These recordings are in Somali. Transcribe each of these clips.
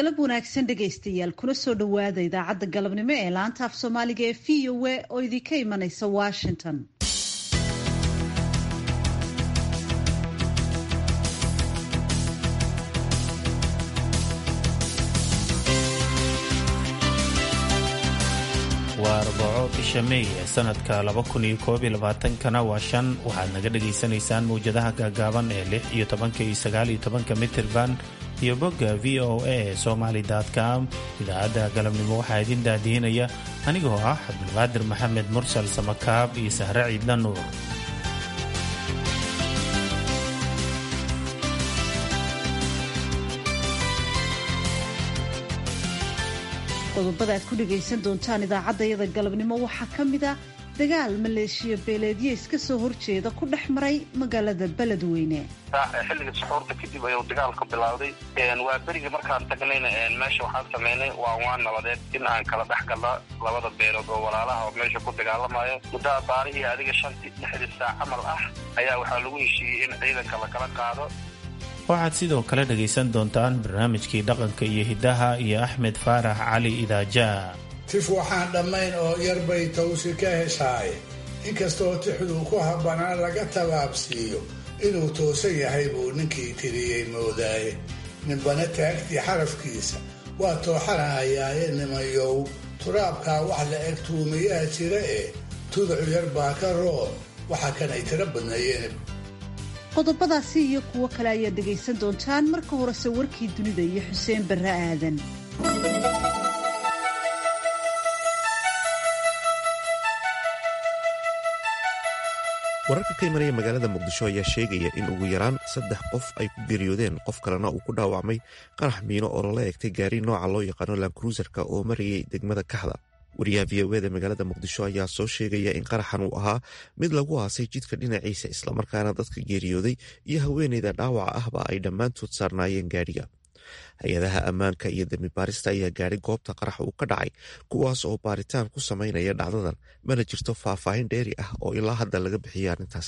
galab wanaagsan dhegaystayaal kuna soo dhowaada idaacadda galabnimo ee laanta af soomaaliga ee v o a oo idinka imanaysa washington waa arbaco bisha meey ee sanadka kana waa shan waxaad naga dhagaysanaysaan mawjadaha gaagaaban ee lix iyo tobanka iyo sagaal iyo tobanka mitirban iyo bogga v o a ee somaly com idaacadda galabnimo waxaa idin daadihinaya anigoo ah cabdulqaadir maxamed mursal samakaab iyo sahre ciidla nuur qodobada aad ku dhagaysan doontaan idaacaddayada galabnimo waxaa ka mid a dagaal maleeshiya beeleedyo iska soo horjeeda ku dhex maray magaalada beledweyne xilliga suxuurta kadib ayuu dagaalku bilowday waa berigii markaan tagnayna meesha waxaan sameynay waa waan nabadeed in aan kala dhex galna labada beelood oo walaalaha oo meesha ku dagaalamayo muddaa baarihii adiga shantii lixdii saac camal ah ayaa waxaa lagu heshiiyey in ciidanka lakala qaado waxaad sidoo kale dhagaysan doontaan barnaamijkii dhaqanka iyo hiddaha iyo axmed faarax cali idaajaa tif waxaan dhammayn oo yarbay tawsi ka heshaaye inkastoo tixduu ku habbanaan laga tabaabsiiyo inuu toosan yahay buu ninkii tiriyey moodaaye ninbana taagtii xarafkiisa waa tooxanahayaaye nimayow turaabkaa wax la eg tuumiyaa jira ee tuducu yar baa ka roon waxa kan ay tiro badneeyeen qodobadaasi iyo kuwo kale ayaad dhegaysan doontaan marka horese warkii dunida iyo xuseen barre aadan wararka ka imanaya magaalada muqdisho ayaa sheegaya in ugu yaraan saddex qof ay ku geeriyoodeen qof kalena uu ku dhaawacmay qarax miino oo lala egtay gaari nooca loo yaqaano lankruuserka oo marayay degmada kaxda wariyaha v o eda magaalada muqdisho ayaa soo sheegaya in qaraxan uu ahaa mid lagu aasay jidka dhinaciisa islamarkaana dadka geeriyooday iyo haweeneyda dhaawaca ahba ay dhammaantood saarnaayeen gaadhiga hay-adaha ammaanka iyo dembi baarista ayaa gaadhay goobta qarax uu ka dhacay kuwaas oo baaritaan ku samaynaya dhacdadan mana jirto faahfaahin dheeri ah oo ilaa hadda laga bixiyay arrintaas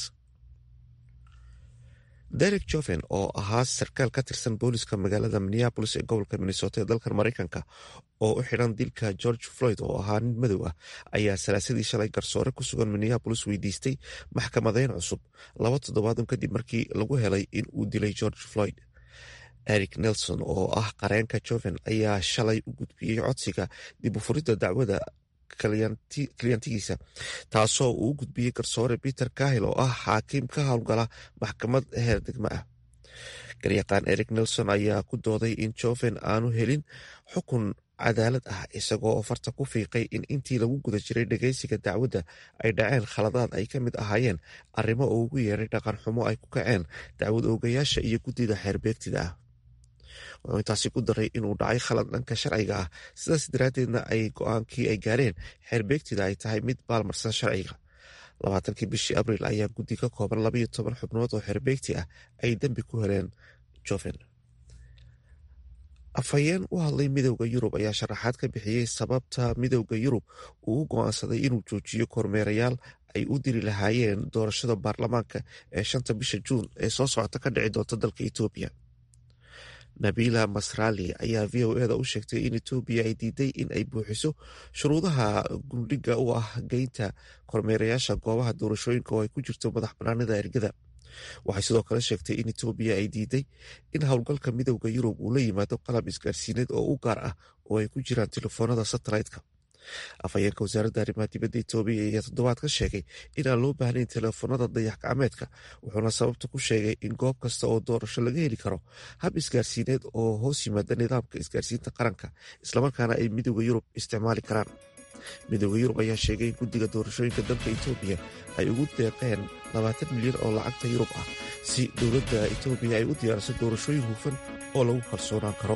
derek joven oo ahaa sarkaal ka tirsan booliska magaalada minneabolis ee gobolka minnesota ee dalkan maraykanka oo u xidhan dilka george floyd oo ahaa nin madow ah ayaa salaasadii shalay garsoore ku sugan minneabolis weydiistay maxkamadeyn cusub laba toddobaadun kadib markii lagu helay in uu dilay george floyd eric nelson oo ah qareenka joven ayaa shalay u gudbiyey codsiga dib u furidda dacwada kalyantigiisa taasoo uu u gudbiyey garsoore peter kahil oo ah xaakim ka howlgala maxkamad heer degmo ah garyaqaan eric nelson ayaa ku dooday in joven aanu helin xukun cadaalad ah isagoo farta ku fiiqay in intii lagu guda jiray dhageysiga dacwadda ay dhaceen khaladaad ay ka mid ahaayeen arrimo uu ugu yeeray dhaqan xumo ay ku kaceen dacwad oogayaasha iyo guddida xeerbeegtida ah wuxuu intaasi ku daray inuu dhacay khalad dhanka sharciga ah sidaas daraaddeedna ay go-aankii ay gaareen xeerbeegtida ay tahay mid baalmarsan sharciga labaatankii bishii abriil ayaa guddi ka kooban labayo toban xubnood oo xeerbeegti ah ay dembi ku heleen joven afhayeen u hadlay midowda yurub ayaa sharaxaad ka bixiyey sababta midowda yurub uu u go-aansaday inuu joojiyo kormeerayaal ay u diri lahaayeen doorashada baarlamaanka ee shanta bisha juun ee soo socota ka dhici doonta dalka etoobiya nabila masrali ayaa v o eda u sheegtay in etoobiya ay diiday in ay buuxiso shuruudaha gundhiga u ah geynta kormeerayaasha goobaha doorashooyinka oo ay ku jirto madax banaanida ergada waxay sidoo kale sheegtay in etoobiya ay diiday in howlgalka midowda yurub uu la yimaado qalab isgaarsiineed oo u gaar ah oo ay ku jiraan telefoonada satellite-ka afhayeenka wasaaradda arrimaha dibadda etoobiya ayaa toddobaad ka sheegay in aan loo baahnayn teleefoonada dayax gacmeedka wuxuuna sababta ku sheegay in goob kasta oo doorasho laga heli karo hab isgaarsiineed oo hoos yimaada nidaamka isgaarsiinta qaranka islamarkaana ay midowda yurub isticmaali karaan midowda yurub ayaa sheegay in guddiga doorashooyinka dalka etoobiya ay ugu deeqeen labaatan milyan oo lacagta yurub ah si dowladda etoobiya ay u diyaariso doorashooyin hufan oo lagu kalsoonaan karo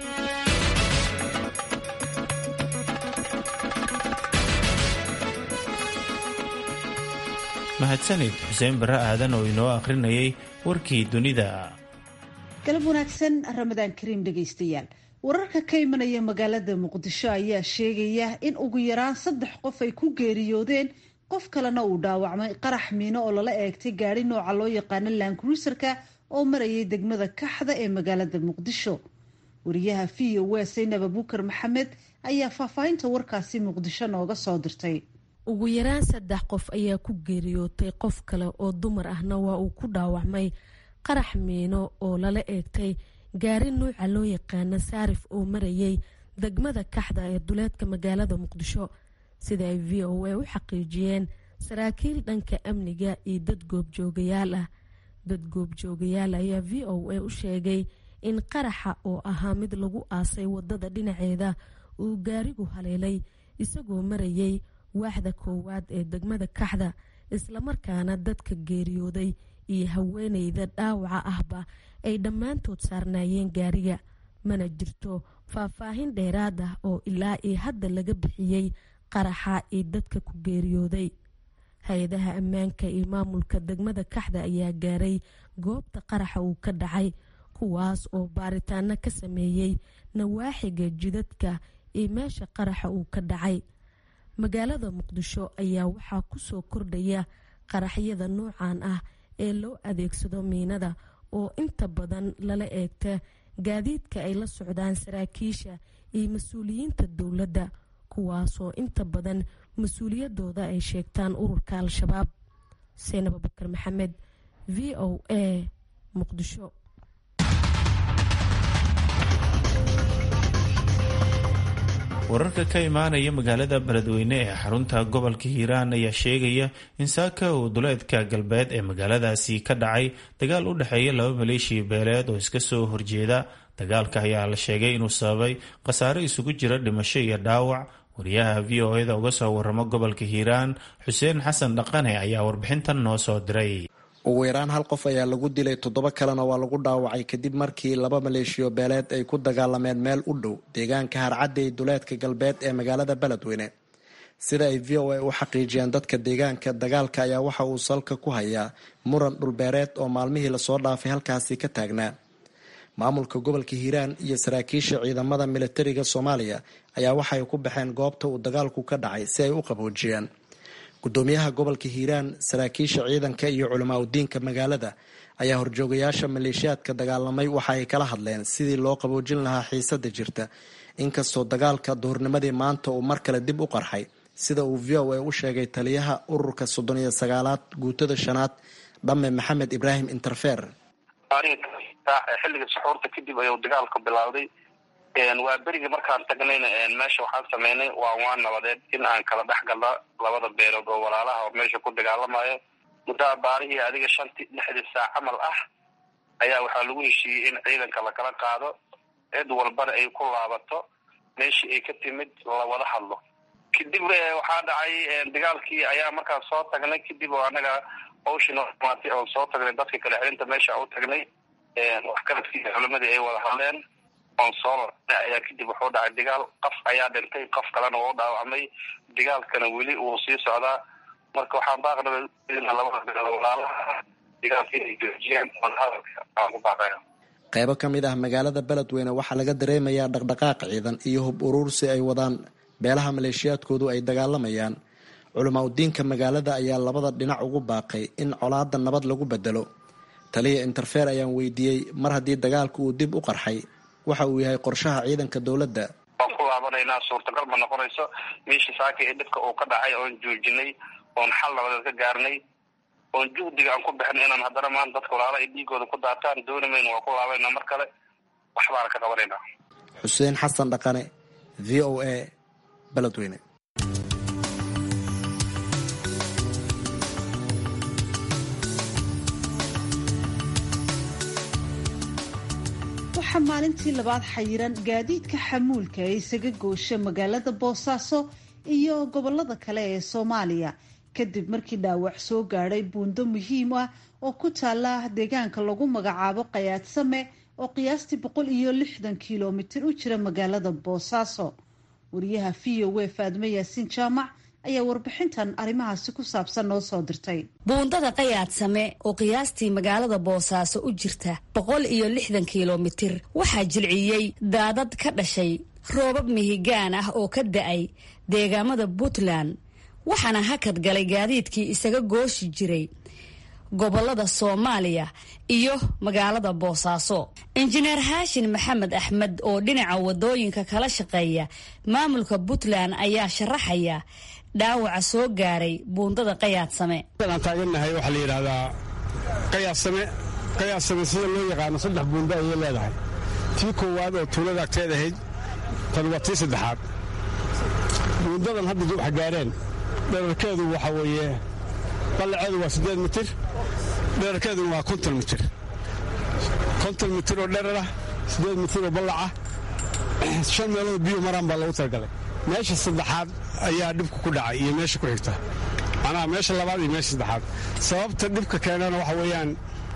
mahadsanid xuseen barre aadan oo inoo akhrinayay warkii dunida galab wanaagsan ramadaan kariim dhegaystayaal wararka ka imanaya magaalada muqdisho ayaa sheegaya in ugu yaraan saddex qof ay ku geeriyoodeen qof kalena uu dhaawacmay qarax miino oo lala eegtay gaari nooca loo yaqaano lankruuserka oo marayay degmada kaxda ee magaalada muqdisho wariyaha v o a saynab abukar maxamed ayaa faahfaahinta warkaasi muqdisho nooga soo dirtay ugu yaraan saddex qof ayaa ku geeriyootay qof kale oo dumar ahna waa uu ku dhaawacmay qarax miino oo lala eegtay gaari nuuca loo yaqaana saarif oo marayay degmada kaxda ee duleedka magaalada muqdisho sida ay v o a u xaqiijiyeen saraakiil dhanka amniga iyo dad goobjoogayaal ah dad goobjoogayaal ayaa v o a u sheegay in qaraxa oo ahaa mid lagu aasay wadada dhinaceeda uu gaarigu haleelay isagoo marayay waaxda koowaad ee degmada kaxda islamarkaana dadka geeriyooday iyo haweeneyda dhaawaca ahba ay dhammaantood saarnaayeen gaariga mana jirto faahfaahin dheeraad ah oo ilaa iyo hadda laga bixiyey qaraxa iyo dadka ku geeriyooday hay-adaha ammaanka iyo maamulka degmada kaxda ayaa gaaray goobta qaraxa uu ka dhacay kuwaas oo baaritaano ka sameeyey nawaaxiga jidadka iyo meesha qaraxa uu ka dhacay magaalada muqdisho ayaa waxaa kusoo kordhaya qaraxyada noocan ah ee loo adeegsado miinada oo inta badan lala eegta gaadiidka ay la socdaan saraakiisha iyo mas-uuliyiinta dowladda kuwaasoo inta badan mas-uuliyadooda ay sheegtaan ururka al-shabaab seenab abukar maxamed v o a muqdisho wararka ka imaanaya magaalada beledweyne ee xarunta gobolka hiiraan ayaa sheegaya in saaka uu duleedka galbeed ee magaaladaasi ka dhacay dagaal u dhexeeya laba maleeshiya beeleed oo iska soo horjeeda dagaalka ayaa la sheegay inuu sababay khasaare isugu jira dhimasho iyo dhaawac wariyaha v o eda uga soo waramo gobolka hiiraan xuseen xasan dhaqane ayaa warbixintan noo soo diray ugu yaraan hal qof ayaa lagu dilay toddoba kalena waa lagu dhaawacay kadib markii laba maleeshiyo beeleed ay ku dagaalameen meel u dhow deegaanka harcadey duleedka galbeed ee magaalada beledweyne sida ay v o a u xaqiijiyeen dadka deegaanka dagaalka ayaa waxa uu salka ku hayaa muran dhulbeereed oo maalmihii lasoo dhaafay halkaasi ka taagnaa maamulka gobolka hiiraan iyo saraakiisha ciidamada militariga soomaaliya ayaa waxay ku baxeen goobta uu dagaalku ka dhacay si ay u qaboojiyaan gudoomiyaha gobolka hiiraan saraakiisha ciidanka iyo culamaa udiinka magaalada ayaa horjoogayaasha maleeshiyaadka dagaalamay waxa ay kala hadleen sidii loo qaboojin lahaa xiisada jirta inkastoo dagaalka duhurnimadii maanta uu mar kale dib u qarxay sida uu v o a u sheegay taliyaha ururka soddon iyo sagaalaad guutada shanaad dhamme maxamed ibraahim interfer xilliga suxuurta kadib ayuu dagaalku bilowday waa berigii markaan tagnayna meesha waxaan sameynay waa waan nabadeed in aan kala dhex galna labada beelood oo walaalaha oo meesha ku dagaalamayo muddaa baarihii adiga shantii lixdii saac camal ah ayaa waxaa lagu heshiiyey in ciidanka lakala qaado cid walbana ay ku laabato meeshii ay ka timid lawada hadlo kadib waxaa dhacay dagaalkii ayaa markaan soo tagnay kadib oo anaga hawshii noo dhamaatay oon soo tagnay dadka kale xirinta meesha u tagnay waxkaladkii culimadii ay wada hadleen onsolar ayaa kadib wuxuu dhacay dagaal qof ayaa dhintay qof kalena wuu dhaawacmay dagaalkana weli wuu sii socdaa marka waxaan baaqnaba labada beelood walaalaha dagaalka inay joojiyaan oon hadalka aan ku baaqaya qeybo ka mid ah magaalada beledweyne waxaa laga dareemayaa dhaqdhaqaaq ciidan iyo hub uruursi ay wadaan beelaha maleeshiyaadkoodu ay dagaalamayaan culamaa udiinka magaalada ayaa labada dhinac ugu baaqay in colaada nabad lagu bedelo taliya interfer ayaan weydiiyey mar haddii dagaalku uu dib u qarxay waxa uu yahay qorshaha ciidanka dowladda waan ku laabanaynaa suurtagal ma noqonayso meeshii saaka ee dhibka uu ka dhacay oon joojinay oon xal nabadeed ka gaarnay oon juhdiga aan ku bixinay inaan haddana maanta dadka walaala ay dhiigooda ku daataan dooni mayno waan ku laabanayna mar kale wax baana ka qabanaynaa xuseen xasan dhaqane v o a beledweyne waxaa maalintii labaad xayiran gaadiidka xamuulka ee isaga goosha magaalada boosaaso iyo gobolada kale ee soomaaliya kadib markii dhaawac soo gaadhay buundo muhiim ah oo ku taala deegaanka lagu magacaabo qayaadsame oo qiyaastii boqol iyo lixdan kilomitir u jira magaalada boosaaso wariyaha v o a faadme yaasiin jaamac ayaa warbixintan arrimahaasi ku saabsan noo soo dirtay buundada qayaadsame oo qiyaastii magaalada boosaaso u jirta boqol iyo lixdan kilomitir waxaa jilciyey daadad ka dhashay roobab mihigaan ah oo ka da-ay deegaamada puntland waxaana hakad galay gaadiidkii isaga gooshi jiray gobolada soomaaliya iyo magaalada boosaaso injineer haashin maxamed axmed oo dhinaca wadooyinka kala shaqeeya maamulka puntland ayaa sharaxaya dhaawaca soo gaaray buundada qayaadsame aan taagannahay waxaa la yidhaahdaa qayaadsame qayaadsame sida loo yaqaano saddex buundo ayay leedahay tii koowaad oo tuulada agteed ahayd tan waa tii saddexaad buundadan hadda waxa gaareen dherarkeedu waxaa weeye ballaceedu waa siddeed mitir dherarkeeduna waa konton mitir konton mitir oo dherarah siddeed mitir oo ballaca shan meelood biyo maraan baa loogu talagalay meesha saddexaad ayaa dhibka ku dhacay iyo meesha ku xigta macnaha meesha labaad iyo meesha saddexaad sababta dhibka keenana waxa weeyaan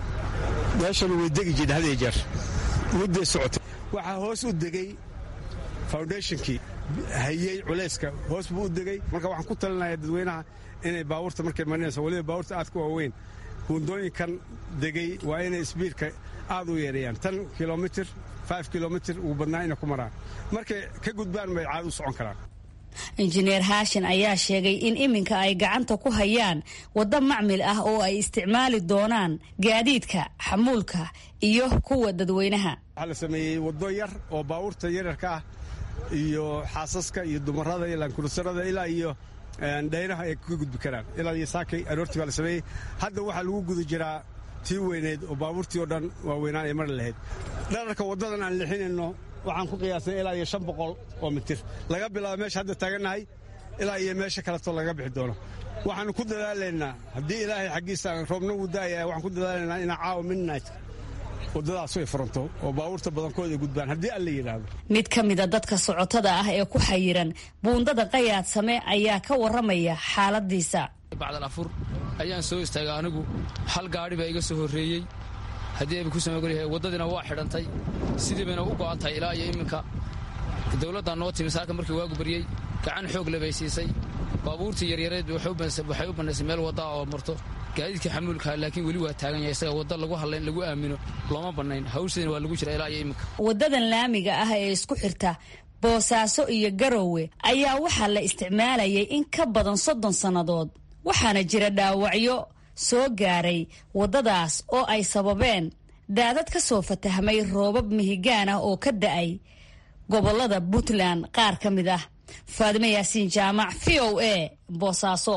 meeshan way degi jirta had iyo jeer mudday socotay waxaa hoos u degey foundationkii hayey culayska hoos buu u degey marka waxaan ku talinaya dadweynaha inay baabuurta markay marinayso waliba baabuurta aad ku waaweyn buundooyinkan degey waa inay sbiidka aad u yeereeyaan tan kilomitir five kilomitir ugu badnaa inay ku maraan markay ka gudbaan bay caad u socon karaan injineer haashin ayaa sheegay in iminka ay gacanta ku hayaan waddo macmil ah oo ay isticmaali doonaan gaadiidka xamuulka iyo kuwa dadweynaha waxaa la sameeyey waddo yar oo baabuurta yaryarka ah iyo xaasaska iyo dumarada iyo laankurusarada ilaa iyo dhaynaha ay kaga gudbi karaan ilaa iyo saakay aroortii baa la sameeyey hadda waxaa lagu guda jiraa tii weyneyd oo baabuurtii oo dhan waaweynaan ay mari lahayd dhararka waddadan aan lixinayno waxaan ku qiyaasnay ilaa iyo shan boqol oo mitir laga bilaabo meesha hadda taagannahay ilaa iyo meesha kaleto laga bixi doono waxaanu ku dadaalaynaa haddii ilaahay xaggiisa roobna uu daaya waxaan ku dadaalaynaa inaa caawa midnight waddadaas ay furanto oo baabuurta badankooda ay gudbaan haddii alla yidhaahdo mid ka mida dadka socotada ah ee ku xayiran buundada qayaadsame ayaa ka warramaya xaaladiisa bacdal afur ayaan soo istaagay anigu hal gaadhi baa iga soo horreeyey haddii ayba ku samagolyahay waddadiina waa xidhantay sidii bayna u go'an tahay ilaa iyo iminka dowladdaa noo timi saaka markii waagu baryey gacan xoog le bay siisay baabuurtii yaryareed waxay u bannaysay meel waddaa oo marto gaadiidkii xamuulkaha laakiin weli waa taagan yahay isaga wadda lagu hadlayn lagu aamino looma bannayn hawsheedina waa lagu jira ilaa iyo iminka waddadan laamiga ah ee isku xirta boosaaso iyo garowe ayaa waxaa la isticmaalayay in ka badan soddon sannadood waxaana jira dhaawacyo soo gaaray waddadaas oo ay sababeen daadad ka soo fatahmay roobab mihigaan ah oo ka da'ay gobollada puntland qaar ka mid ah faadimo yaasiin jaamac v o a boosaaso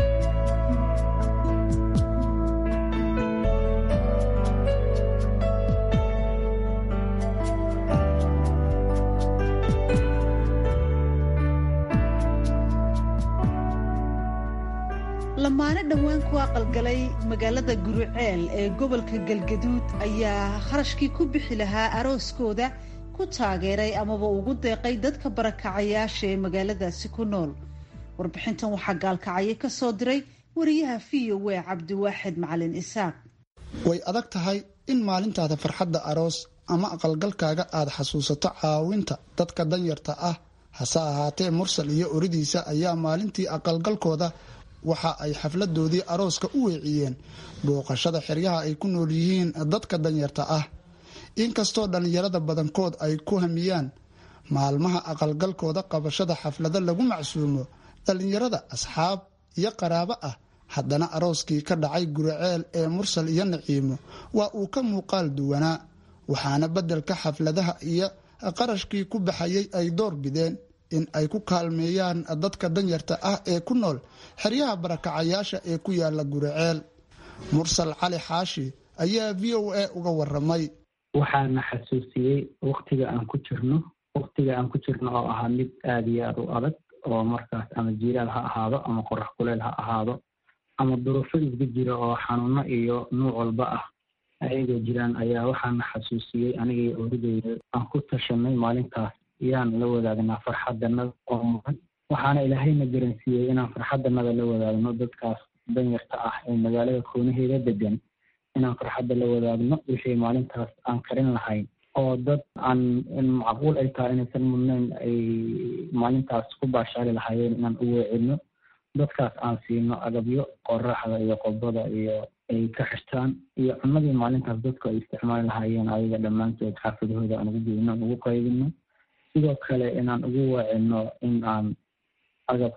lamaane dhowaan ku aqalgalay magaalada guruceel ee gobolka galgaduud ayaa kharashkii ku bixi lahaa arooskooda ku taageeray amaba ugu deeqay dadka barakacayaasha ee magaaladaasi ku nool warbixintan waxaa gaalkacyo ka soo diray wariyaha v o a cabdiwaaxid macalin isaaq way adag tahay in maalintaada farxadda aroos ama aqalgalkaaga aad xasuusato caawinta dadka danyarta ah hase ahaatee mursal iyo oridiisa ayaa maalintii aqalgalkooda waxa ay xafladoodii arooska u weeciyeen booqashada xeryaha ay ku nool yihiin dadka danyarta ah inkastoo dhallinyarada badankood ay ku hamiyaan maalmaha aqalgalkooda qabashada xaflado lagu macsuumo dhallinyarada asxaab iyo qaraabo ah haddana arooskii ka dhacay guriceel ee mursal iyo naciimo waa uu ka muuqaal duwanaa waxaana beddelka xafladaha iyo qarashkii ku baxayay ay door bideen in ay ku kaalmeeyaan dadka danyarta ah ee ku nool xeryaha barakacayaasha ee ku yaala guriceel mursal cali xaashi ayaa v o a uga waramay waxaana xasuusiyey waktiga aan ku jirno waktiga aan ku jirno oo ahaa mid aada iyo aada u adag oo markaas ama jiiraal ha ahaado ama qorax kuleel ha ahaado ama duruufo isga jira oo xanuuno iyo nuuc walba ah ayagoo jiraan ayaa waxaana xasuusiyey anigii orideyda aan ku tashanay maalintaas yaan la wadaagnaa farxadanada oo mudan waxaana ilaahayna garansiiyey inaan farxadanada la wadaagno dadkaas danyarta ah ee magaalada koonaheeda degan inaan farxadda la wadaagno wixii maalintaas aan karin lahayn oo dad aan macquul ay tahay inaysan mudnayn ay maalintaas ku baashaali lahaayeen inaan u weecino dadkaas aan siino agabyo qoraxda iyo qobada iyo ay ka xirtaan iyo cunadii maalintaas dadku ay isticmaali lahaayeen ayaga dhammaantood xaafadahooda aan ugu geyno ugu qaybino sidoo kale inaan ugu weecino in aan agabka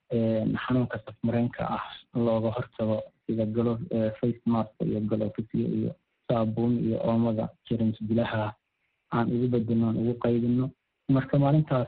xanuunka safmareenka ah looga hortago sida galo face mask iyo galofisyo iyo saabuun iyo oomada jerms bilaha aan ugu bedelno aan ugu qaybino marka maalintaas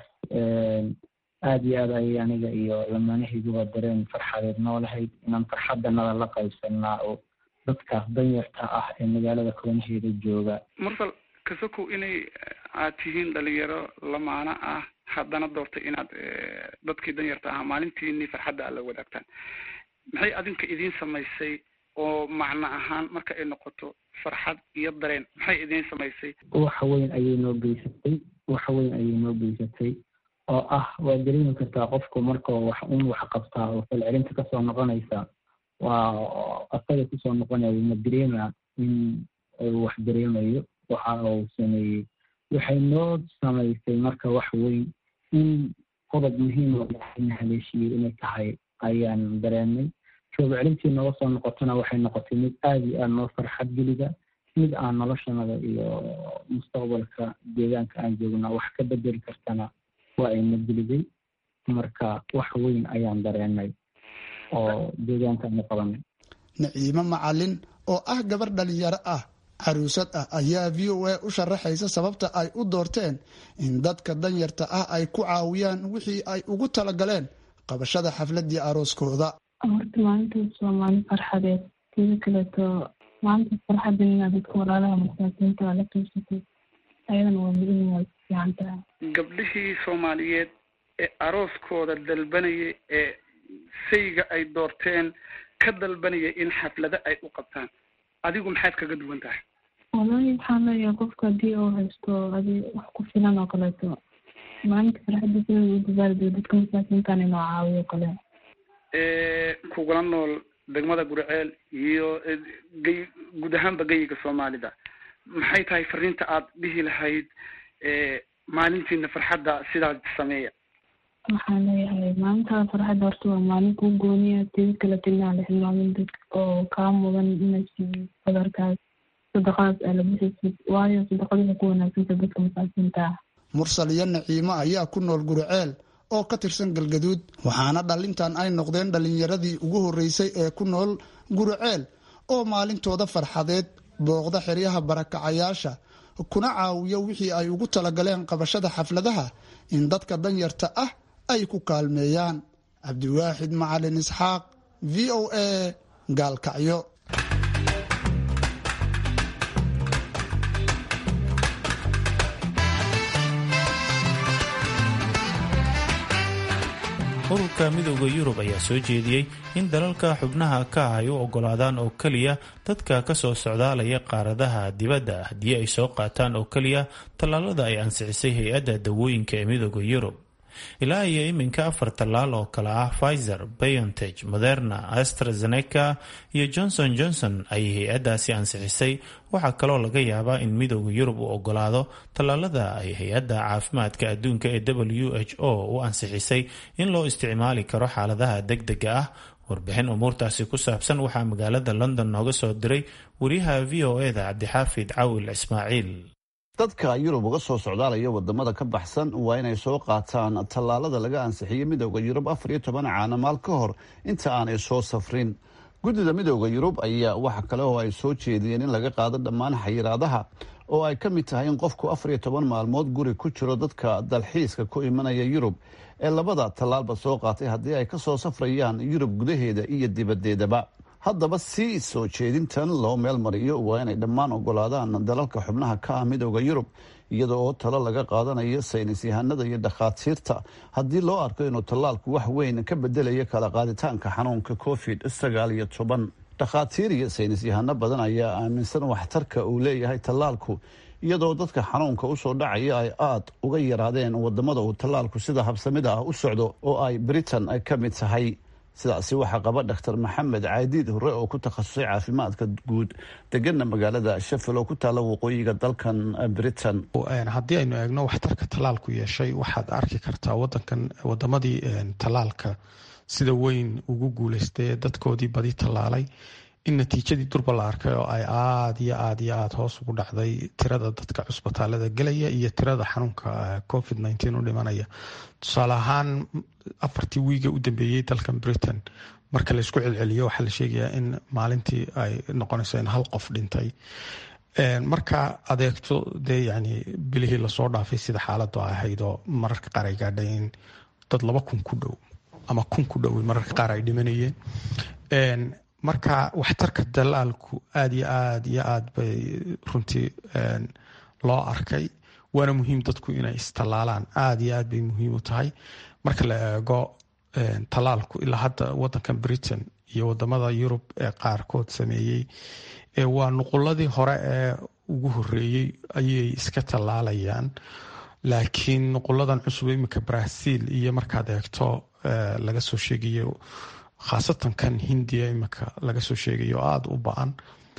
aad iyo aad ayay aniga iyo lamaanahayguba dareen farxadeed noolahayd inaan farxadanada la qaybsanaa oo dadkaas danyarta ah ee magaalada koonaheeda jooga mursal kasokow inay aad tihiin dhalinyaro lamaano ah haddana doortay inaad dadkii danyarta ahaa maalintiini farxadda aad la wadaagtaan maxay adinka idiin samaysay oo macno ahaan marka ay noqoto farxad iyo dareen maxay idiin samaysay waxa weyn ayay noo geysatay waxa weyn ayay noo geysatay oo ah waa dareemi kartaa qofku markao wax un wax qabtaa oo falcelinta kasoo noqonaysa waa asaga kusoo noqonayo ma dareema in uu wax dareemayo waxa uu sameeyey waxay noo samaysay marka wax weyn in qodob muhiim oo na haleeshiyey inay tahay ayaan dareenay jooga celintii nooga soo noqotona waxay noqotay mid aada iyo aada noo farxad gelida mid aan noloshanada iyo mustaqbalka deegaanka aan joogna wax ka bedeli kartana waa ayna geliday marka wax weyn ayaan dareenay oo deegaankaanu qabanay naciimo macalin oo ah gabar dhalinyaro ah caruusad ah ayaa v o a u sharaxaysa sababta ay u doorteen in dadka danyarta ah ay ku caawiyaan wixii ay ugu talagaleen qabashada xafladii arooskooda horta maalintaas waa maalin farxadeed sida kaleeto maalintaas farxadan inaad dadka walaalaha masaakiinta la qiibsatay ayadana waa mudan waa fiican tahay gabdhihii soomaaliyeed ee arooskooda dalbanaya ee sayga ay doorteen ka dalbanaya in xaflado ay u qabtaan adigu maxaad kaga duwan tahay walahi waxaan leeyahay qofka haddii uu haysto adi wax ku filan oo kaleeto maalinta farxadda sida u dabaaldego dadka masaakiintan inoo caawiyo kale kugula nool degmada gurceel iyo gey guud ahaanba geyiga soomaalida maxay tahay fariinta aad dhihi lahayd maalintiina farxadda sidaas sameeya waxaan leeyahay maalintaa farxadda horta waa maalin kuu gooniya tedi kaleto inaan la xilmaamin dadka oo kaa mudan inay siiyo qadarkaas sadaqadaas aa la bixisid waayo sadaqada waxay ku wanaagsanta dadka masaakiinta ah mursal iyo naciimo ayaa ku nool gurceel oo ka tirsan galgaduud waxaana dhalintan ay noqdeen dhalinyaradii ugu horreysay ee ku nool gurceel oo maalintooda farxadeed booqda xeryaha barakacayaasha kuna caawiyo wixii ay ugu talagaleen qabashada xafladaha in dadka danyarta ah ay ku kaalmeeyaan cabdiwaaxid macalin isxaaq v o a gaalkacyo ururka midooda yurub ayaa soo jeediyey in dalalka xubnaha ka ah ay u ogolaadaan oo keliya dadka kasoo socdaalaya qaaradaha dibadda haddii ay soo qaataan oo keliya tallaalada ay ansixisay hay-adda dawooyinka ee midooda yurub ilaa iyo iminka afar tallaal oo kale ah pfizer biontech moderna astrazeneca iyo johnson johnson ayay hay-addaasi ansixisay waxaa kaloo laga yaabaa in midooda yurub uu ogolaado tallaalada ay hay-adda caafimaadka adduunka ee w h o u ansixisay in loo isticmaali karo xaaladaha degdega ah warbixin umuurtaasi ku saabsan waxaa magaalada london nooga soo diray wariyaha v o eda cabdixaafid cawil ismaaciil dadka yurub uga soo socdaalaya wadamada ka baxsan waa inay soo qaataan tallaalada laga ansixiyey midooda yurub afar iyo toban caanamaal ka hor inta aanay soo safrin guddida midooda yurub ayaa waxa kale oo ay soo jeediyeen in laga qaado dhammaan xayiraadaha oo ay ka mid tahay in qofku afar iyo toban maalmood guri ku jiro dadka dalxiiska ku imanaya yurub ee labada tallaalba soo qaatay haddii ay ka soo safrayaan yurub gudaheeda iyo dibadeedaba haddaba si soo jeedintan loo meel mariyo waa inay dhammaan ogolaadaan dalalka xubnaha ka ah midooda yurub iyada oo talo laga qaadanayo saynis yahanada iyo dhakhaatiirta haddii loo arko inuu tallaalku wax weyn ka bedelayo kala qaaditaanka xanuunka covid sagaal iyo toban dhakhaatiir iyo saynis yahano badan ayaa aaminsan waxtarka uu leeyahay tallaalku iyadoo dadka xanuunka usoo dhacaya ay aada uga yaraadeen wadamada uu tallaalku sida habsamida ah u socdo oo ay britain ka mid tahay sidaasi waxaa qaba dhaktar maxamed caadiid hore oo ku takhasusay caafimaadka guud degana magaalada sheffield oo ku taalla waqooyiga dalkan britain haddii aynu eegno waxtarka tallaalku yeeshay waxaad arki kartaa wadankan wadamadii tallaalka sida weyn ugu guuleystay dadkoodii badi tallaalay in natiijadii durba la arkay oo ay aada iyo aada iyo aada hoos ugu dhacday tirada dadka cusbitaalada gelaya iyo tirada xanuunka covid nteen u dhimanaya tusaale ahaan afartii wiiga u dambeeyey dalkan britain marka laysku celceliyo waxaa la sheegayaa in maalintii ay noqonayso in hal qof dhintay marka adeegto dee yani bilihii lasoo dhaafay sida xaaladu ahayd oo mararka qaar ay gaadhay in dad laba kun ku dhow ama kun ku dhow mararka qaar ay dhimanayeen marka waxtarka dalaalku aada iyo aada iyo aada bay runtii loo arkay waana muhiim dadku inay istallaalaan aada iyo aad bay muhiim u tahay marka la eego tallaalku ilaa hadda wadankan britain iyo wadamada yurub ee qaarkood sameeyey waa nuquladii hore ee ugu horeeyey ayay iska tallaalayaan laakiin nuquladan cusub iminka brazil iyo markaad eegto laga soo sheegayo khaasatan kan hindiya iminka laga soo sheegayo aada u ba-an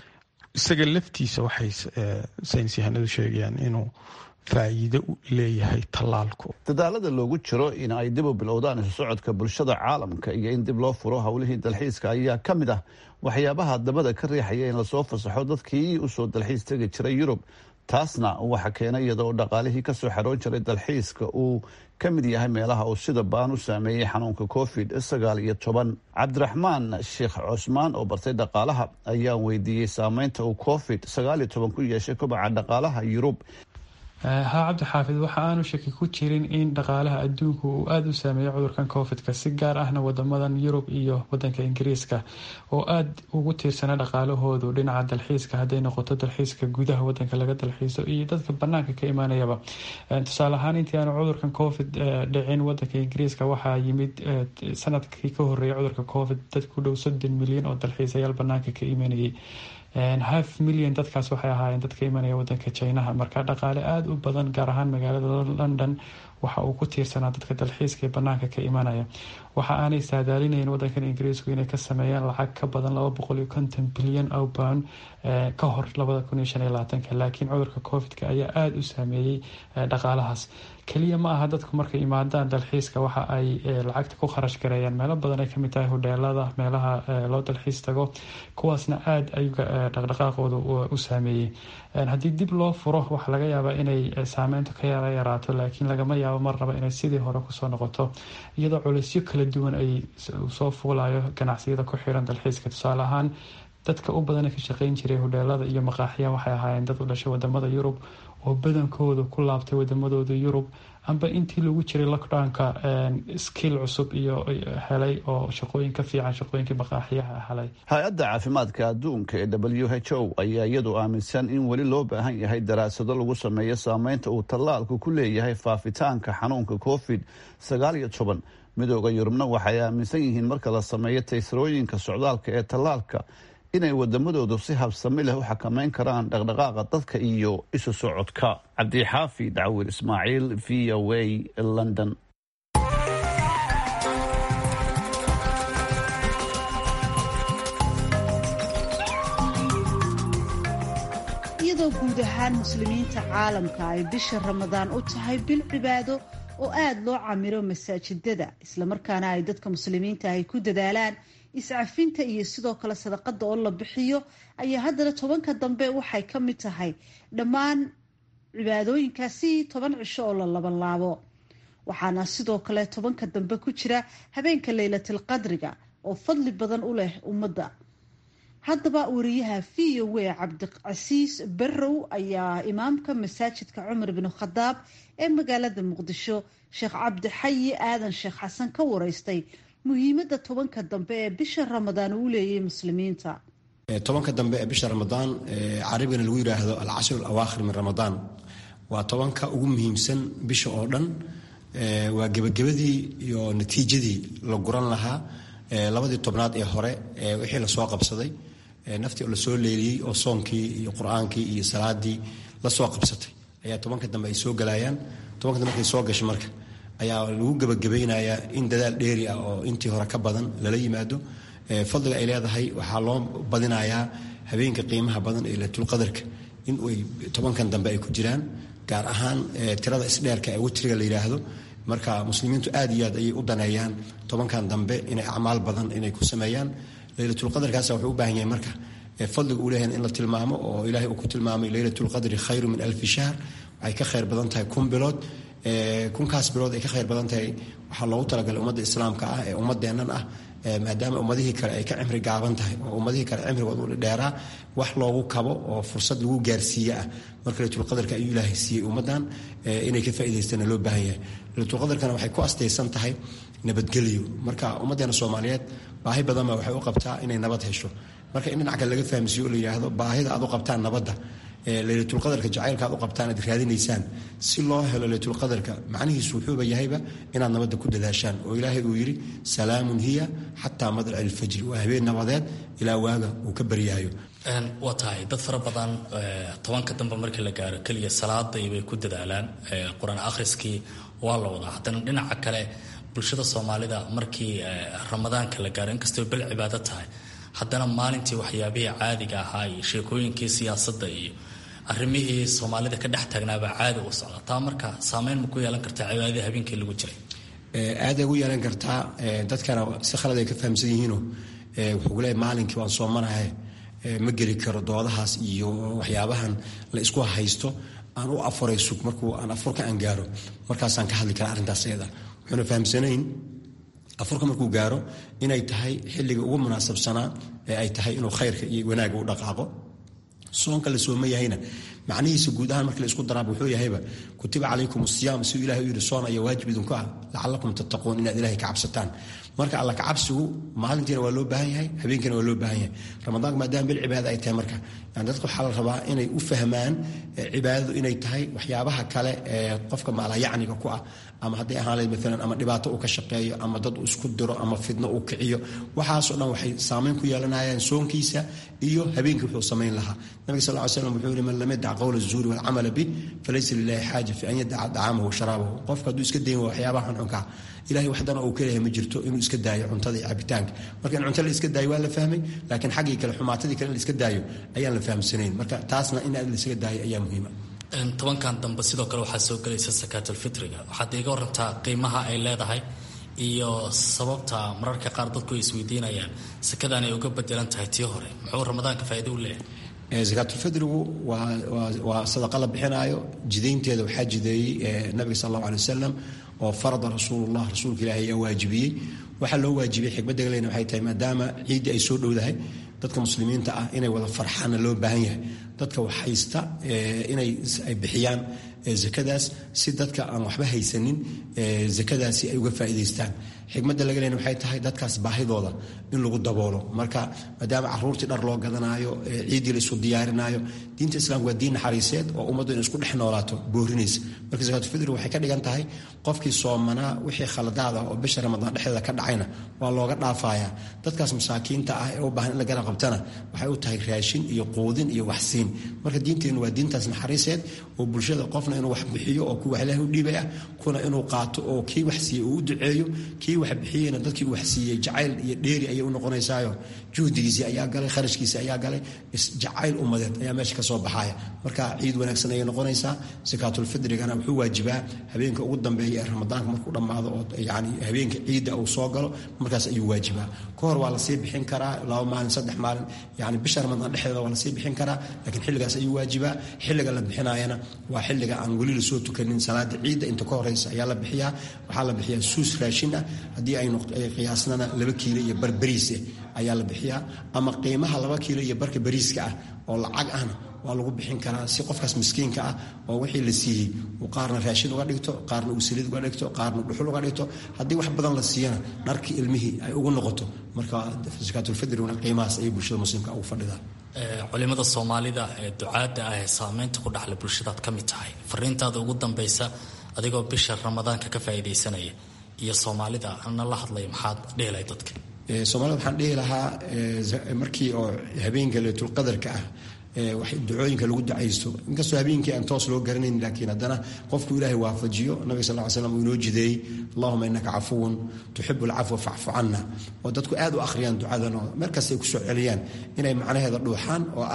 isaga laftiisa waxay saynis yahanadu sheegayaan inuu faa'iido leeyahay tallaalku dadaalada loogu jiro in ay dib u bilowdaan isu socodka bulshada caalamka iyo in dib loo furo howlihii dalxiiska ayaa ka mid ah waxyaabaha dabada ka riixaya in lasoo fasaxo dadkii usoo dalxiis tegi jiray yurub taasna waxa keenay iyadoo dhaqaalihii kasoo xaroon jiray dalxiiska uu ka mid yahay meelaha uu sida baan u saameeyey xanuunka covid sagaal iyo toban cabdiraxmaan sheekh cusmaan oo bartay dhaqaalaha ayaa weydiiyey saameynta uu covid sagaal iyo toban ku yeeshay kobaca dhaqaalaha yurub haa cabdi xaafid waxa aanu shaki ku jirin in dhaqaalaha adduunku uu aada u saameeyey cudurkan covidka si gaar ahna wadamadan yurub iyo wadanka ingiriiska oo aada ugu tiirsanaa dhaqaalahoodu dhinaca dalxiiska hadday noqoto dalxiiska gudaha wadanka laga dalxiiso iyo dadka banaanka ka imaanayaba tusaale ahaan intii aanu cudurkan covid dhicin wadanka ingiriiska waxaa yimid sanadkii ka horeeyay cudurka covid dad ku dhow soddon milyan oo dalxiisayaal banaanka ka imanayay half milyan dadkaas waxay ahaayeen dadka imanaya wadanka jinaha marka dhaqaale aada u badan gaar ahaan magaalada london waxa uu ku tiirsanaa dadka dalxiiska ee banaanka ka imanaya waxa aanay saadaalinayeen wadankan ingiriisku inay ka sameeyaan lacag ka badan laba boqol iyo konton bilyan o pound ka hor labada kun iyo shan iyo labaatanka laakiin cudurka covidka ayaa aada u saameeyey dhaqaalahaas keliya ma aha dadku markay imaadaan dalxiiska waxa ay lacagta ku kharash gareeyaan meelo badan ay kamid tahay hodheelada meelaha loo dalxiis tago kuwaasna aada ayuga dhaqdhaqaaqooda u saameeyey haddii dib loo furo waxaa laga yaabaa inay saameyntu ka yara yaraato laakiin lagama yaabo mar raba inay sidii hore kusoo noqoto iyadoo culeysyo kala duwan ay soo fuulayo ganacsiyada ku xiran dalxiiska tusaale ahaan dadka u badana ka shaqeyn jiray hodheelada iyo maqaaxiya waxay ahaayeen dad u dhashay wadamada yurub oo badankooda ku laabtay wadamadooda yurub amba intii lagu jiray lockdownka skill cusub iyo helay oo shaqooyin ka fiican shaqooyinkii maqaaxiyaha helay hay-adda caafimaadka adduunka ee w h o ayaa iyadu aaminsan in weli loo baahan yahay daraasado lagu sameeyo saameynta uu tallaalku ku leeyahay faafitaanka xanuunka covid sagaal iyo toban midooda yurubna waxay aaminsan yihiin marka la sameeyo taysarooyinka socdaalka ee tallaalka inay wadamadoodu si habsami leh u xakameyn karaan dhaqdhaqaaqa dadka iyo isu socodka cabdixaafi dacwir ismaaciil v o a london iyadoo guud ahaan muslimiinta caalamka ay bisha ramadaan u tahay bil cibaado oo aada loo camiro masaajidada islamarkaana ay dadka muslimiinta ay ku dadaalaan iscafinta iyo sidoo kale sadaqada oo la bixiyo ayaa haddana tobanka dambe waxay ka mid tahay dhammaan cibaadooyinkaasi toban cisho oo la labanlaabo waxaana sidoo kale tobanka dambe ku jira habeenka leylatil qadriga oo fadli badan u leh ummadda haddaba wariyaha v o w cabdicasiis barrow ayaa imaamka masaajidka cumar bin khadaab ee magaalada muqdisho sheekh cabdi xayi aadan sheekh xasan ka wareystay muhiimadda tobanka dambe ee bisha ramadaan uu leeyahay muslimiinta tobanka dambe ee bisha ramadaan carabigana lagu yidhaahdo alcashir alawaakhir min ramadaan waa tobanka ugu muhiimsan bisha oo dhan waa gebagabadii iyo natiijadii la guran lahaa labadii tobnaad ee hore wixii lasoo qabsaday naftii oo lasoo leeliyey oo soonkii iyo qur-aankii iyo salaadii lasoo qabsatay ayaa tobanka dambe ay soo galayaan tobanka dambe markay soo gasho marka ayaa lagu gebagabaynayaa in dadaal dheeri ah oo intii hore ka badan lala yimaado fadliga ay leedahay waxaa loo badinayaa habeenka qiimaha badan ee latulqadarka in ay tobankan dambe ay ku jiraan gaar ahaan tirada isdheerka ee witriga la yidhaahdo marka muslimiintu aad iyo aad ayay u daneeyaan tobankan dambe inay acmaal badan inay ku sameeyaan leylatulqadarkaas wuxuu u baahan yahay marka fadliga uu leeyahay in la tilmaamo oo ilaahay uu ku tilmaamay leylatulqadri khayru min alfi shahr waxay ka khayr badan tahay kun bilood kunkaas bilood ay ka khayr badan tahay waxaa loogu talagalay ummadda islaamka ah ee ummadeennan ah maadaama ummadihii kale ay ka cimri gaaban tahay oo ummadihii kale cimrigood u dheeraa wax loogu kabo oo fursad lagu gaarsiiye ah marka laylatulqadarka ayuu ilaahay siiyey ummaddan inay ka faa'idaystana loo baahan yahay laylatulqadarkana waxay ku astaysan tahay nabadgelyo marka ummaddeena soomaaliyeed baahi badanba waxay u qabtaa inay nabad hesho marka in dhinac kale laga fahamsiiyo oo la yidhaahdo baahida aad u qabtaan nabadda leylatulqadarka jacaylka aad u qabtaan aad raadinaysaan si loo helo leylatulqadarka macnihiisu wuxuuba yahayba inaad nabadda ku dadaashaan oo ilaahay uu yidhi salaamun hiya xataa madlaci ilfajri waa habeen nabadeed ilaa waaga uu ka baryaayo waa tahay dad fara badan tobanka dambe markii la gaaro keliya salaadii bay ku dadaalaan qur-aan akhriskii waa la wadaa haddana dhinaca kale bulshada soomaalida markii ramadaanka la gaaro inkastoo bel cibaado tahay haddana maalintii waxyaabihii caadiga ahaa iyo sheekooyinkii siyaasadda iyo arrimihii soomaalida ka dhex taagnaabaa caadi u socda taa marka saameyn ma ku yeelan kartaa cibaadadii habeenkii lagu jiray aaday ugu yeelan kartaa dadkana si khalad ay ka fahamsan yihiinoo wuxuu ku leeyahy maalinkii waan soomanahay ma geli karo doodahaas iyo waxyaabahan la isku haysto aan u afuray sug markuu aan afurka aan gaaro markaasaan ka hadli kara arrintaas ayada wuxuuna fahamsanayn afurka markuu gaaro inay tahay xilliga ugu munaasabsanaa ee ay tahay inuu khayrka iyo wanaaga u dhaqaaqo soonka la sooma yahayna macnihiisa guud ahaan markii la isku daraaba wuxuu yahayba kutiba calaykum asiyaam siduu ilahay u yidhi soon ayaa waajib idinku ah lacalakum tattaquun inaad ilahay ka cabsataan marka alla kacabsigu maalintiina waa loo baahan yahay habeenkiina waa loo baahan yahay ramadaanka maadaama bil cibaada ay tahay marka yani dadka waxaa la rabaa inay u fahmaan cibaadadu inay tahay waxyaabaha kale ee qofka maalayacniga ku ah ama hadday ahaan lahayd maalan ama dhibaato uu ka shaqeeyo ama dad uu isku diro ama fidno uu kiciyo waxaasoo dhan waxay saameyn ku yeelanayaan soonkiisa iyo habeenkii wuxuu samayn lahaa nabiga sal ly slam wuxuu yihi man lam yadac qowla zuuri walcamala bih falaysa lilahi xaaja fi an yadaca dacaamahu wa sharaabahu qofka hadduu iska dayn waa waxyaabaha xunxunkaa ilahay waxdana uu kaleeyahay ma jirto inuu iska daayo cuntada iyo cabitaanka marka in cunto la iska daayo waa la fahmay laakiin xaggii kale xumaatadii kale in la iska daayo ayaan la fahamsanayn marka taasna in aad la iskaga daayo ayaa muhiima tobankan dambe sidoo kale waxaa soo gelaysa sakaatulfitriga waxaad iiga warantaa qiimaha ay leedahay iyo sababta mararka qaar dadku ay isweydiinayaan sakadan ay uga bedelan tahay tii hore muxuu ramadaanka faa'iido u leeyahay sakaatulfidrigu waa sadaqa la bixinaayo jidaynteeda waxaa jideeyey nabiga sal allahu alay wasalam oo farada rasuulullah rasuulka ilaahi ayaa waajibiyey waxaa loo waajibiyey xikmadda galeyna waxay tahay maadaama ciiddii ay soo dhowdahay dadka muslimiinta ah inay wada farxaanna loo baahan yahay dadka wax haysta inay ay bixiyaan zakadaas si dadka aan waxba haysanin zakadaasi ay uga faa'iidaystaan xikmadda laga leena waxay tahay dadkaas baahidooda in lagu daboolo marka maadaama caruurtii dhar loo gadanaayo ciiddii la isu diyaarinaayo diinta islaamka waa diin naxariiseed oo ummaddu inay isku dhex noolaato boorinaysa marka sakaatulfidri waxay ka dhigan tahay qofkii soomanaa wixii khaladaada oo bisha ramadaan dhexdeeda ka dhacayna waa looga dhaafayaa dadkaas masaakiinta ah ee u baahan in la garab qabtana waxay u tahay raashin iyo quudin iyo waxsiin marka diinteennu waa diintaas naxariiseed oo bulshada qofna inuu wax bixiyo oo kuwa ilaahay u dhiibay ah kuna inuu qaato oo kii wax siiyey uu u duceeyo kii wax bixiyeyna dadkii uu wax siiyey jacayl iyo dheeri ayay u noqonaysaayo juhdigiisii ayaa galay kharashkiisii ayaa galay jacayl ummadeed ayaa meesha ka soo baxaya marka ciid wanaagsan ayay noqonaysaa sakaatulfidrigana wuxuu waajibaa habeenka ugu dambeeya ee ramadaanka markuu dhammaado oo yani habeenka ciidda uu soo galo markaas ayuu waajibaa ka hor waa lasii bixin karaa laba maalin saddex maalin yani bisha ramadaan dhexdeeda waa lasii bixin karaa laakiin xilligaas ayuu waajibaa xilliga la bixinayana waa xilliga aan weli lasoo tukanin salaada ciidda inta ka horeysa ayaa la bixiyaa waxaa la bixiyaa suus raashin ah haddii ay qiyaasnana laba kiilo iyo bar bariis eh ayaa la bixiyaa ama qiimaha laba kiilo iyo barka bariiska ah oo lacag ahna waa lagu bixin karaa si qofkaas miskiinka ah oo wixii la siiyey uu qaarna raashin uga dhigto qaarna uu saliid uga dhigto qaarna dhuxul uga dhigto haddii wax badan la siiyana dharkii ilmihii ay ugu noqoto marka sakaatulfidriguna qiimahaas ayay bulshada muslimka ugu fadhidaan culimada soomaalida ee ducaadda ah ee saameynta ku dhaxla bulshadaad ka mid tahay fariintaada ugu dambaysa adigoo bisha ramadaanka ka faa'iidaysanaya iyo soomaalida ana la hadlaya maxaad dhehelay dadka soomaalida waxaan dhihi lahaa markii oo habeenka leetulqadarka ah ducooyinka lagu ducaysto inkastoo habeenkii aan toos loo garanayn laakiin haddana qofku ilaahay waafajiyo nabiga sal ly slam uu inoo jideeyey allahuma innaka cafuwun tuxibu alcafwa facfu canna oo dadku aad u akhriyaan ducadan oo markaas ay kusoo celiyaan inay macnaheeda dhuuxaan oo ah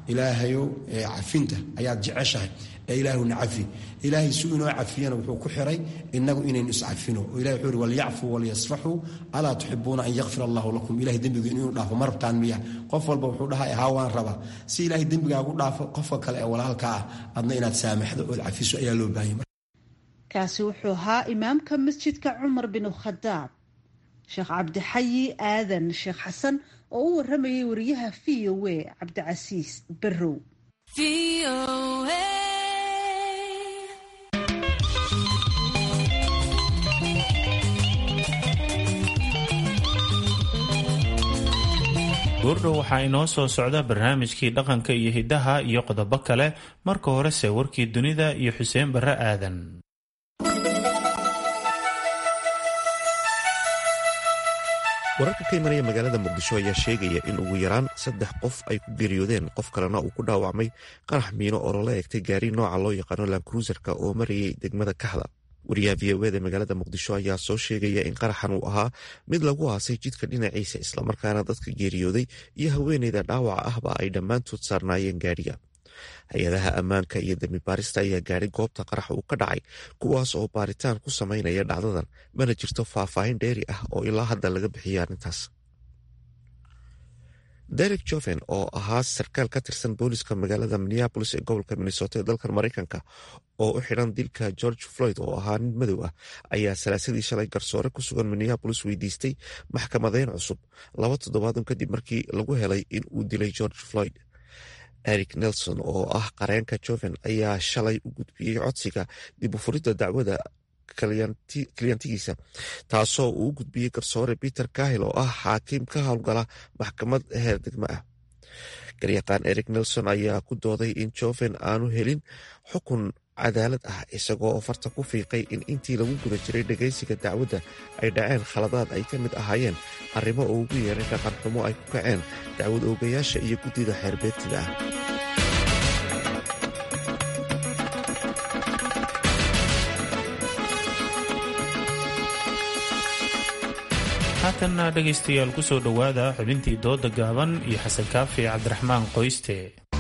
ilaahayow cafinta ayaad jeceshahay ee ilaahuna cafi ilaahay si inoo cafiyana wuxuu ku xiray inagu inaynu iscafino oo ilahi wuxuu ihi walyacfuu walyasfaxuu alaa tuxibuuna an yakfir allahu lakum ilahay dembiga inuu dhaafo ma rabtaan miya qof walba wuxuu dhahay haa waan rabaa si ilaahay dembigaagu dhaafo qofka kale ee walaalka ah adna inaad saamaxdo ood cafiso ayaa loo baahanya kaasi wuxuu ahaa imaamka masjidka cumar bin khadaab sheekh cabdixayi aadan sheekh xasan oo u waramayay wariyaha v o a cabdicasiis barrow guurdhow waxaa inoo soo socda barnaamijkii dhaqanka iyo hiddaha iyo qodobo kale marka horese warkii dunida iyo xuseen barre aadan wararka ka imanaya magaalada muqdisho ayaa sheegaya in ugu yaraan saddex qof ay ku geeriyoodeen qof kalena uu ku dhaawacmay qarax miino oo lala egtay gaari nooca loo yaqaano lankruuserka oo marayay degmada kaxda wariyaha v o eda magaalada muqdisho ayaa soo sheegaya in qaraxan uu ahaa mid lagu aasay jidka dhinaciisa islamarkaana dadka geeriyooday iyo haweeneyda dhaawaca ahba ay dhammaantood saarnaayeen gaadhiga hay-adaha ammaanka iyo dembi baarista ayaa gaadhay goobta qarax uu ka dhacay kuwaas oo baaritaan ku samaynaya dhacdadan mana jirto faahfaahin dheeri ah oo ilaa hadda laga bixiyay arrintaas derek joven oo ahaa sarkaal ka tirsan booliska magaalada minneabolis ee gobolka minnesota ee dalkan maraykanka oo u xidhan dilka george floyd oo ahaa nin madow ah ayaa salaasadii shalay garsoore ku sugan minneabolis weydiistay maxkamadeyn cusub laba toddobaadun kadib markii lagu helay in uu dilay george floyd eric nelson oo ah qareenka joven ayaa shalay u gudbiyey codsiga dib u furidda dacwada kalyantigiisa taasoo uu u gudbiyey garsoore peter kahil oo ah xaakiim ka howlgala maxkamad heer degmo ah garyaqaan eric nelson ayaa ku dooday in joven aanu helin xukun cadaalad ah isagoo farta ku fiiqay in intii lagu guda jiray dhegaysiga dacwadda ay dhaceen khaladaad ay ka mid ahaayeen arrimo oo ugu yeeray dhaqan xumo ay ku kaceen dacwad oogayaasha iyo guddida xeerbeegtida ah haatanna dhegaystayaal ku soo dhowaada xubintii dooda gaaban iyo xasan kaafi cabdiraxmaan qoyste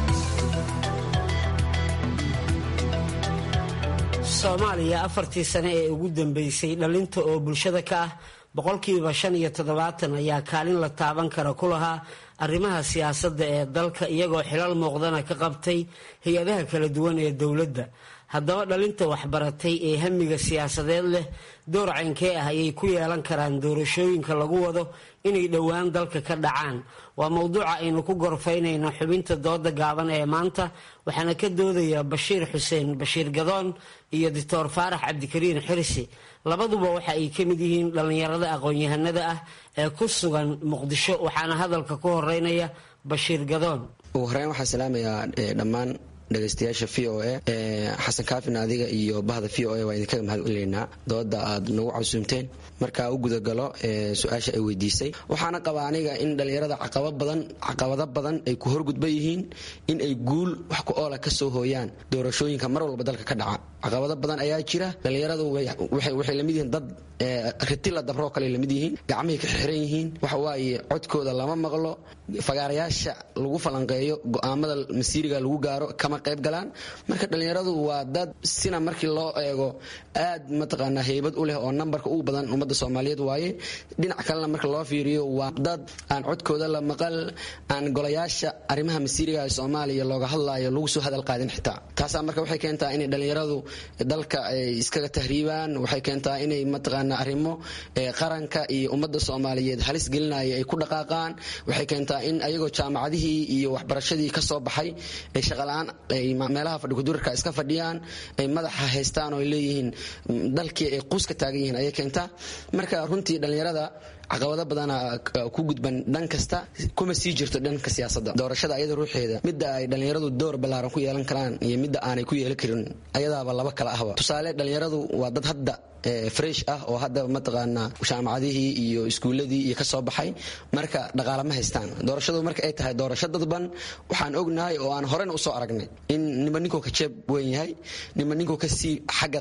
soomaaliya afartii sane ee ugu dambeysay dhalinta oo bulshada ka ah boqolkiiba shan iyo toddobaatan ayaa kaalin la taaban kara ku lahaa arrimaha siyaasadda ee dalka iyagoo xilal muuqdana ka qabtay hay-adaha kala duwan ee dowladda haddaba dhalinta waxbaratay ee hamiga siyaasadeed leh door caynkee ah ayay ku yeelan karaan doorashooyinka lagu wado inay dhowaan dalka ka dhacaan waa mowduuca aynu ku gorfaynayno xubinta dooda gaaban ee maanta waxaana ka doodaya bashiir xuseen bashiir gadoon iyo doctor faarax cabdikariin xirsi labaduba waxa ay ka mid yihiin dhallinyarada aqoon-yahanada ah ee ku sugan muqdisho waxaana hadalka ku horeynaya bashiir gadoon ugu horeyn waxaan salaamayaa dhammaan dhegaystayaasha v o a xasan kaafin adiga iyo bahda v o a waa idinkaga mahad celineynaa dooda aad nagu casuumteen markaa u gudagalo su-aasha ay weydiisay waxaana qabaa aniga in dhallinyarada caqabado badan ay ku horgudban yihiin in ay guul wax ku oola ka soo hooyaan doorashooyinka mar walba dalka ka dhaca caqabado badan ayaa jira dhallinyaradu waxay lamid yihiin dad ritila dabroo kale lamid yihiin gacmahay ka xiran yihiin waxawaaye codkooda lama maqlo fagaarayaasha lagu falanqeeyo go-aamada masiiriga lagu gaaro kama qayb galaan marka dhallinyaradu waa dad sina markii loo eego aad mataqaanaa heybad u leh oo nambarka ugu badan ummadda soomaaliyeed waaye dhinac kalena marka loo fiiriyo waa dad aan codkooda la maqal aan golayaasha arrimaha masiiriga ee soomaaliya looga hadlaayo lagu soo hadal qaadin xitaa taasaa marka waxay keentaa inay dhallinyaradu dalka ay iskaga tahriibaan waxay keentaa inay mataqaanaa arrimo qaranka iyo ummadda soomaaliyeed halis gelinaya ay ku dhaqaaqaan waxay keentaa in ayagoo jaamacadihii iyo waxbarashadii ka soo baxay ay shaqala-aan ay meelaha fadhikudurarka iska fadhiyaan ay madaxa haystaan oo ay leeyihiin dalkii ay quus ka taagan yihiin ayay keentaa marka runtii dhallinyarada caqabado badana ku gudban dhan kasta kuma sii jirto dhanka siyaasadda doorashada ayada ruuxeeda midda ay dhallinyaradu door ballaaran ku yeelan karaan iyo midda aanay ku yeelan karin ayadaaba laba kala ahba tusaale dhallinyaradu waa dad hadda fresh ah oo hadda mataqaanaa jaamacadihii iyo iskuuladii iyo ka soo baxay marka dhaqaale ma haystaan doorashadu marka ay tahay doorasho dadban waxaan ognahay oo aan horena usoo aragnay in nima ninkuu ka jeeb weyn yahay nima ninkuu kasii xagga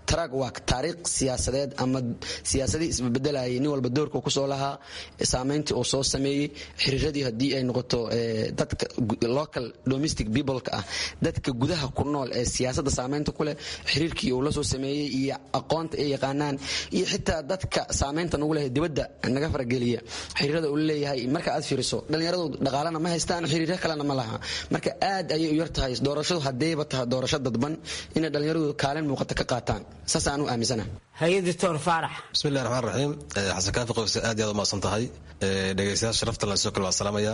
taraag waa taariikh siyaasadeed ama siyaasadii isbebedelayay nin walba doorka kusoo lahaa saameyntii uu soo sameeyey xiriiradii haddii ay noqoto dadka local domestic peopleka ah dadka gudaha ku nool ee siyaasadda saameynta ku leh xiriirkii uu la soo sameeyey iyo aqoonta ay yaqaanaan iyo xitaa dadka saameynta nagu leh dibadda naga farageliya xiriirada uu leeyahay marka aad fiiriso dhallinyaradu dhaqaalana ma haystaan xiriiro kalena ma laha marka aad ayay u yar tahay doorashadu haddayba tahay doorasho dadban inay dhallinyaradu kaalin muuqata ka qaataan saas aan u aaminsana hay-adictor faarax bismillahi raxmaan raxiim xasan kaafi qowse aad iyo aad umahadsan tahay dhegeystayaal sharafta lan sidoo kale waa salaamaya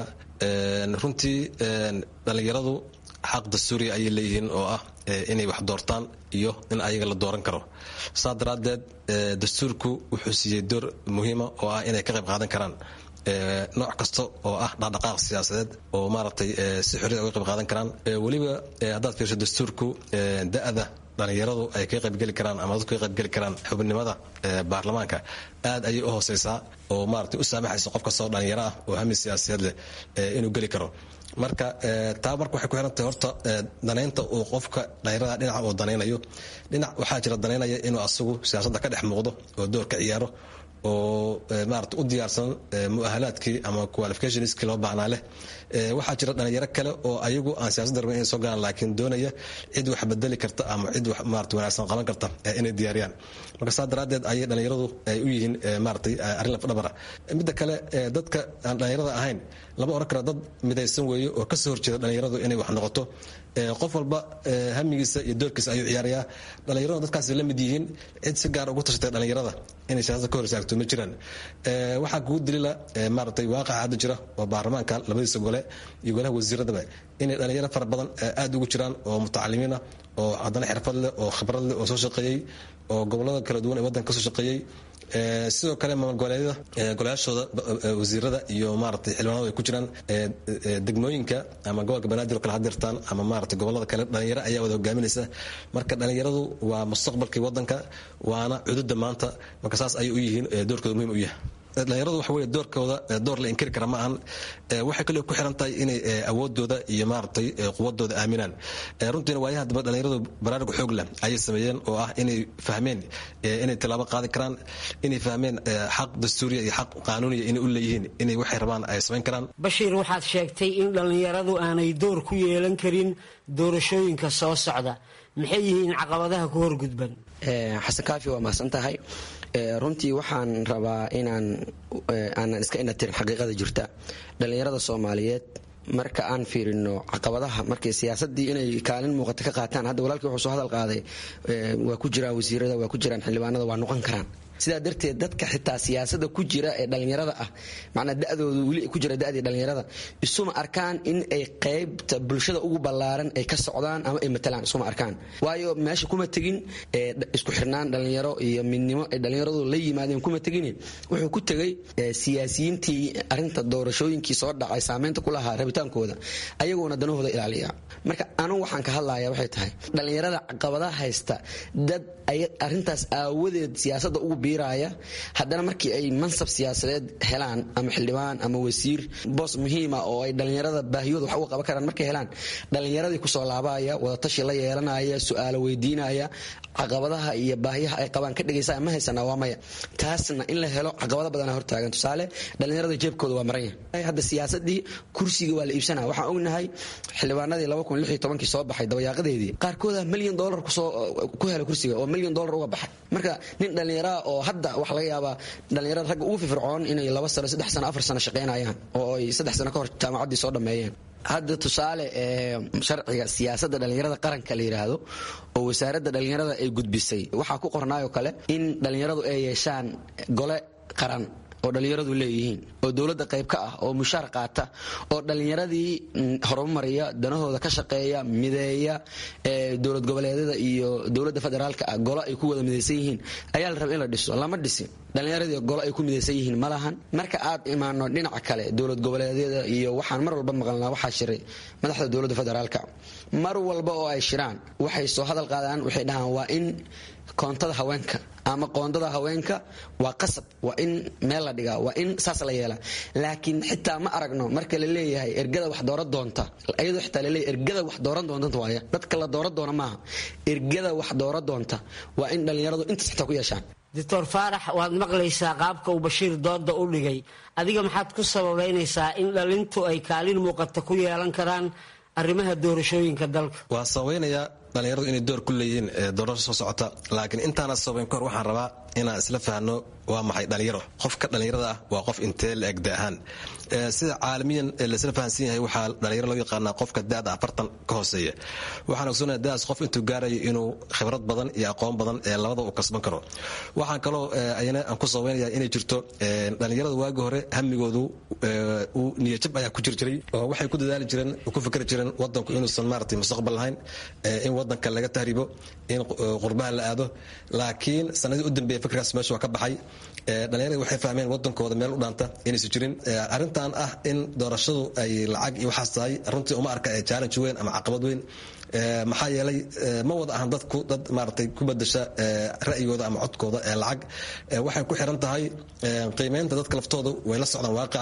runtii dhallinyaradu xaq dastuuriya ayay leeyihiin oo ah inay wax doortaan iyo in ayaga la dooran karo saa daraaddeed dastuurku wuxuu siiyey door muhiima oo ah inay ka qayb qaadan karaan nooc kasta oo ah dhaqdhaqaaq siyaasadeed oo maaragtay si xorriya uga qayb qaadan karaan weliba haddaad fiirso dastuurku da-da dhallinyaradu ay ka qaybgeli karaan ama dadku ka qaybgeli karaan xubnimada baarlamaanka aad ayay u hooseysaa oo maaragtay u saamaxaysa qof kastoo dhallinyaro ah oo hami siyaasiyaed leh inuu geli karo marka taa marka waxay ku xirantahay horta danaynta uu qofka dhallinyarada dhinaca uu danaynayo dhinac waxaa jira danaynaya inuu asagu siyaasadda ka dhex muuqdo oo door ka ciyaaro oo maarata u diyaarsan muahalaadkii ama qualificationskii loo baahnaa leh waxaa jira dhalinyaro kale oo ayagu aan siyasada rabin inay soo galaan laakiin doonaya cid wax bedeli karta ama cid wax maarata wanaagsan qaban karta inay diyaariyaan marka saa daraaddeed ayay dhalinyaradu ay u yihiin maaratay arrin lafdhabara midda kale dadka aan dhalinyarada ahayn lama oran kara dad midaysan weeye oo kasoo horjeeda dhalinyaradu inay wax noqoto qof walba hamigiisa iyo doorkiisa ayuu ciyaarayaa dhallinyaradu dadkaas la mid yihiin cid si gaar ugu tashatay dhallinyarada inay siyaasada ka hor istaagto ma jiraan waxaa kugu dalila maaragtay waaqaca hadda jira oo baarlamaanka labadiisa gole iyo golaha wasiiradaba inay dhalinyaro fara badan aad ugu jiraan oo mutacalimiin ah oo haddana xirfad leh oo khibrad leh oo soo shaqeeyey oo gobolada kala duwan ee waddanka kasoo shaqeeyey sidoo kale maamul goboleedyada golayaashooda wasiirada iyo maaragtay xildhibaanadu ay ku jiraan degmooyinka ama gobolka banaadir oo kale hadirtaan ama maaragtay gobolada kale dhalinyaro ayaa wada hogaaminaysa marka dhalinyaradu waa mustaqbalkii waddanka waana cududa maanta marka saas ayay u yihiin doorkooda muhiim u yahay dhalinyaradu waxa weye doorkooda door la inkiri kara ma ahan waxay kaloo ku xiran tahay inay awoodooda iyo maaragtay quwadooda aaminaan runtiina waayaha dambe dhalinyaradu baraarug xoog leh ayay sameeyeen oo ah inay fahmeen inay tilaabo qaadi karaan inay fahmeen xaq dastuuriya iyo xaq qaanuuniya inay u leeyihiin inay waxay rabaan ay samayn karaan bashiir waxaad sheegtay in dhallinyaradu aanay door ku yeelan karin doorashooyinka soo socda maxay yihiin caqabadaha ku horgudban xasan kaafi waa mahadsan tahay runtii waxaan rabaa inaan aanan iska inatirin xaqiiqada jirta dhallinyarada soomaaliyeed marka aan fiirino caqabadaha markay siyaasadii inay kaalin muuqata ka qaataan hadda walaalkii wuxuu soo hadal qaaday waa ku jiraan wasiirada waa ku jiraan xildhibaanada waa noqon karaan sidaa darteed dadka xitaa siyaasada ku jira ee dhallinyarada ah macnaa da-dooda weli ku jira da-dii dhallinyarada isuma arkaan in ay qaybta bulshada ugu ballaaran ay ka socdaan ama ay matalaan isuma arkaan waayo meesha kuma tegin isku xirnaan dhallinyaro iyo midnimo ay dhallinyaradu la yimaadeen kuma tegin wuxuu ku tegay siyaasiyiintii arinta doorashooyinkii soo dhacay saameynta ku lahaa rabitaankooda ayagoona danahooda ilaaliya marka anugu waxaan ka hadlaya waxay tahay dhallinyarada caqabadaha haysta dad arintaas aawadeed siyaasada ugu biiraya haddana markii ay mansab siyaasadeed helaan ama xildhibaan ama wasiir boos muhiima oo ay dhallinyarada baahiyooda wax uga qaban karaan markay helaan dhallinyaradii kusoo laabaya wadatashi la yeelanaya su-aalo weydiinaya caqabadaha iyo baahiyaha ay qabaan ka dhegaysa ma haysana waa maya taasna in la helo caqabado badana hortaagan tusaale dhallinyarada jeebkooda waa maran yahay hadda siyaasadii kursiga waa la iibsanaya waxaan ognahay xildhibaanadii kii soo baxay dabayaaqadeedii qaarkooda milyan dolar ku hela kursiga oo milyan dolar uga baxay marka nin dhallinyaraha oo hadda waxa laga yaabaa dhallinyarada ragga ugu firfircoon inay laba sano saddex sano afar sano shaqaynayaan oo ay saddex sano ka hor jaamacaddii soo dhammeeyeen hadda tusaale sharciga siyaasadda dhallinyarada qaranka la yidhaahdo oo wasaaradda dhallinyarada ay gudbisay waxaa ku qornaayoo kale in dhallinyaradu ay yeeshaan gole qaran oo dhallinyaradu leeyihiin oo dowladda qayb ka ah oo mushaar qaata oo dhallinyaradii horumariya danahooda ka shaqeeya mideeya dowlad goboleedyada iyo dowladda federaalka ah golo ay ku wada midaysan yihiin ayaa la raba in la dhiso lama dhisin dhallinyaradii golo ay ku midaysan yihiin ma lahan marka aad imaano dhinaca kale dowlad goboleedyada iyo waxaan mar walba maqalnaa waxaa shiray madaxda dowladda federaalka mar walba oo ay shiraan waxay soo hadal qaadaan waxay dhahaan waa in koontada haweenka ama qoondada haweenka waa qasab waa in meel la dhigaa waa in saas la yeelaa laakiin xitaa ma aragno marka la leeyahay ergada wax dooran doonta iyadoo xitaa laleeyahay ergada wax dooran doonta waaya dadka la dooran doona maaha ergada wax dooran doonta waa in dhallinyaradu intaas xitaa ku yeeshaan doctor faarax waad maqlaysaa qaabka uu bashiir dooda u dhigay adiga maxaad ku sababaynaysaa in dhalintu ay kaalin muuqata ku yeelan karaan arrimaha doorashooyinka dalka waa sabaynayaa dhallinyaradu inay door ku leeyihiin doorasho soo socota laakiin intaana sabayn kahor waxaan rabaa inaan isla fahno waa maxay dhallinyaro qofka dhallinyarada ah waa qof intee la eg da ahaan sida caalamiyan laisla fahansan yahay waxaa dhallinyaro loo yaqaanaa qofka da'da afartan ka hooseeya waxaan ogsoonaya da'daas qof intuu gaarayo inuu khibrad badan iyo aqoon badan ee labada uu kasban karo waxaan kaloo ayana aan ku sabaynaya inay jirto dhallinyarada waagi hore hamigoodu uu niyajab ayaa ku jir jiray oo waxay ku dadaali jireen ku fikri jireen wadanku inuusan maaragtay mustaqbal lahayn in wadanka laga tahribo in qurbaha la aado laakiin sanadii u dambeeya fikirkaas meesha waa ka baxay dhallinyarada waxay fahmeen wadankooda meel u dhaanta inaysan jirin arrintan ah in doorashadu ay lacag iyo waxaas tahay runtii uma arka challenge weyn ama caqabad weyn maxaa yeelay ma wada ahan dadku dad maaragtay ku bedasha ra'yigooda ama codkooda ee lacag waxay ku xiran tahay qiimeynta dadka laftooda way la socdaan waaqica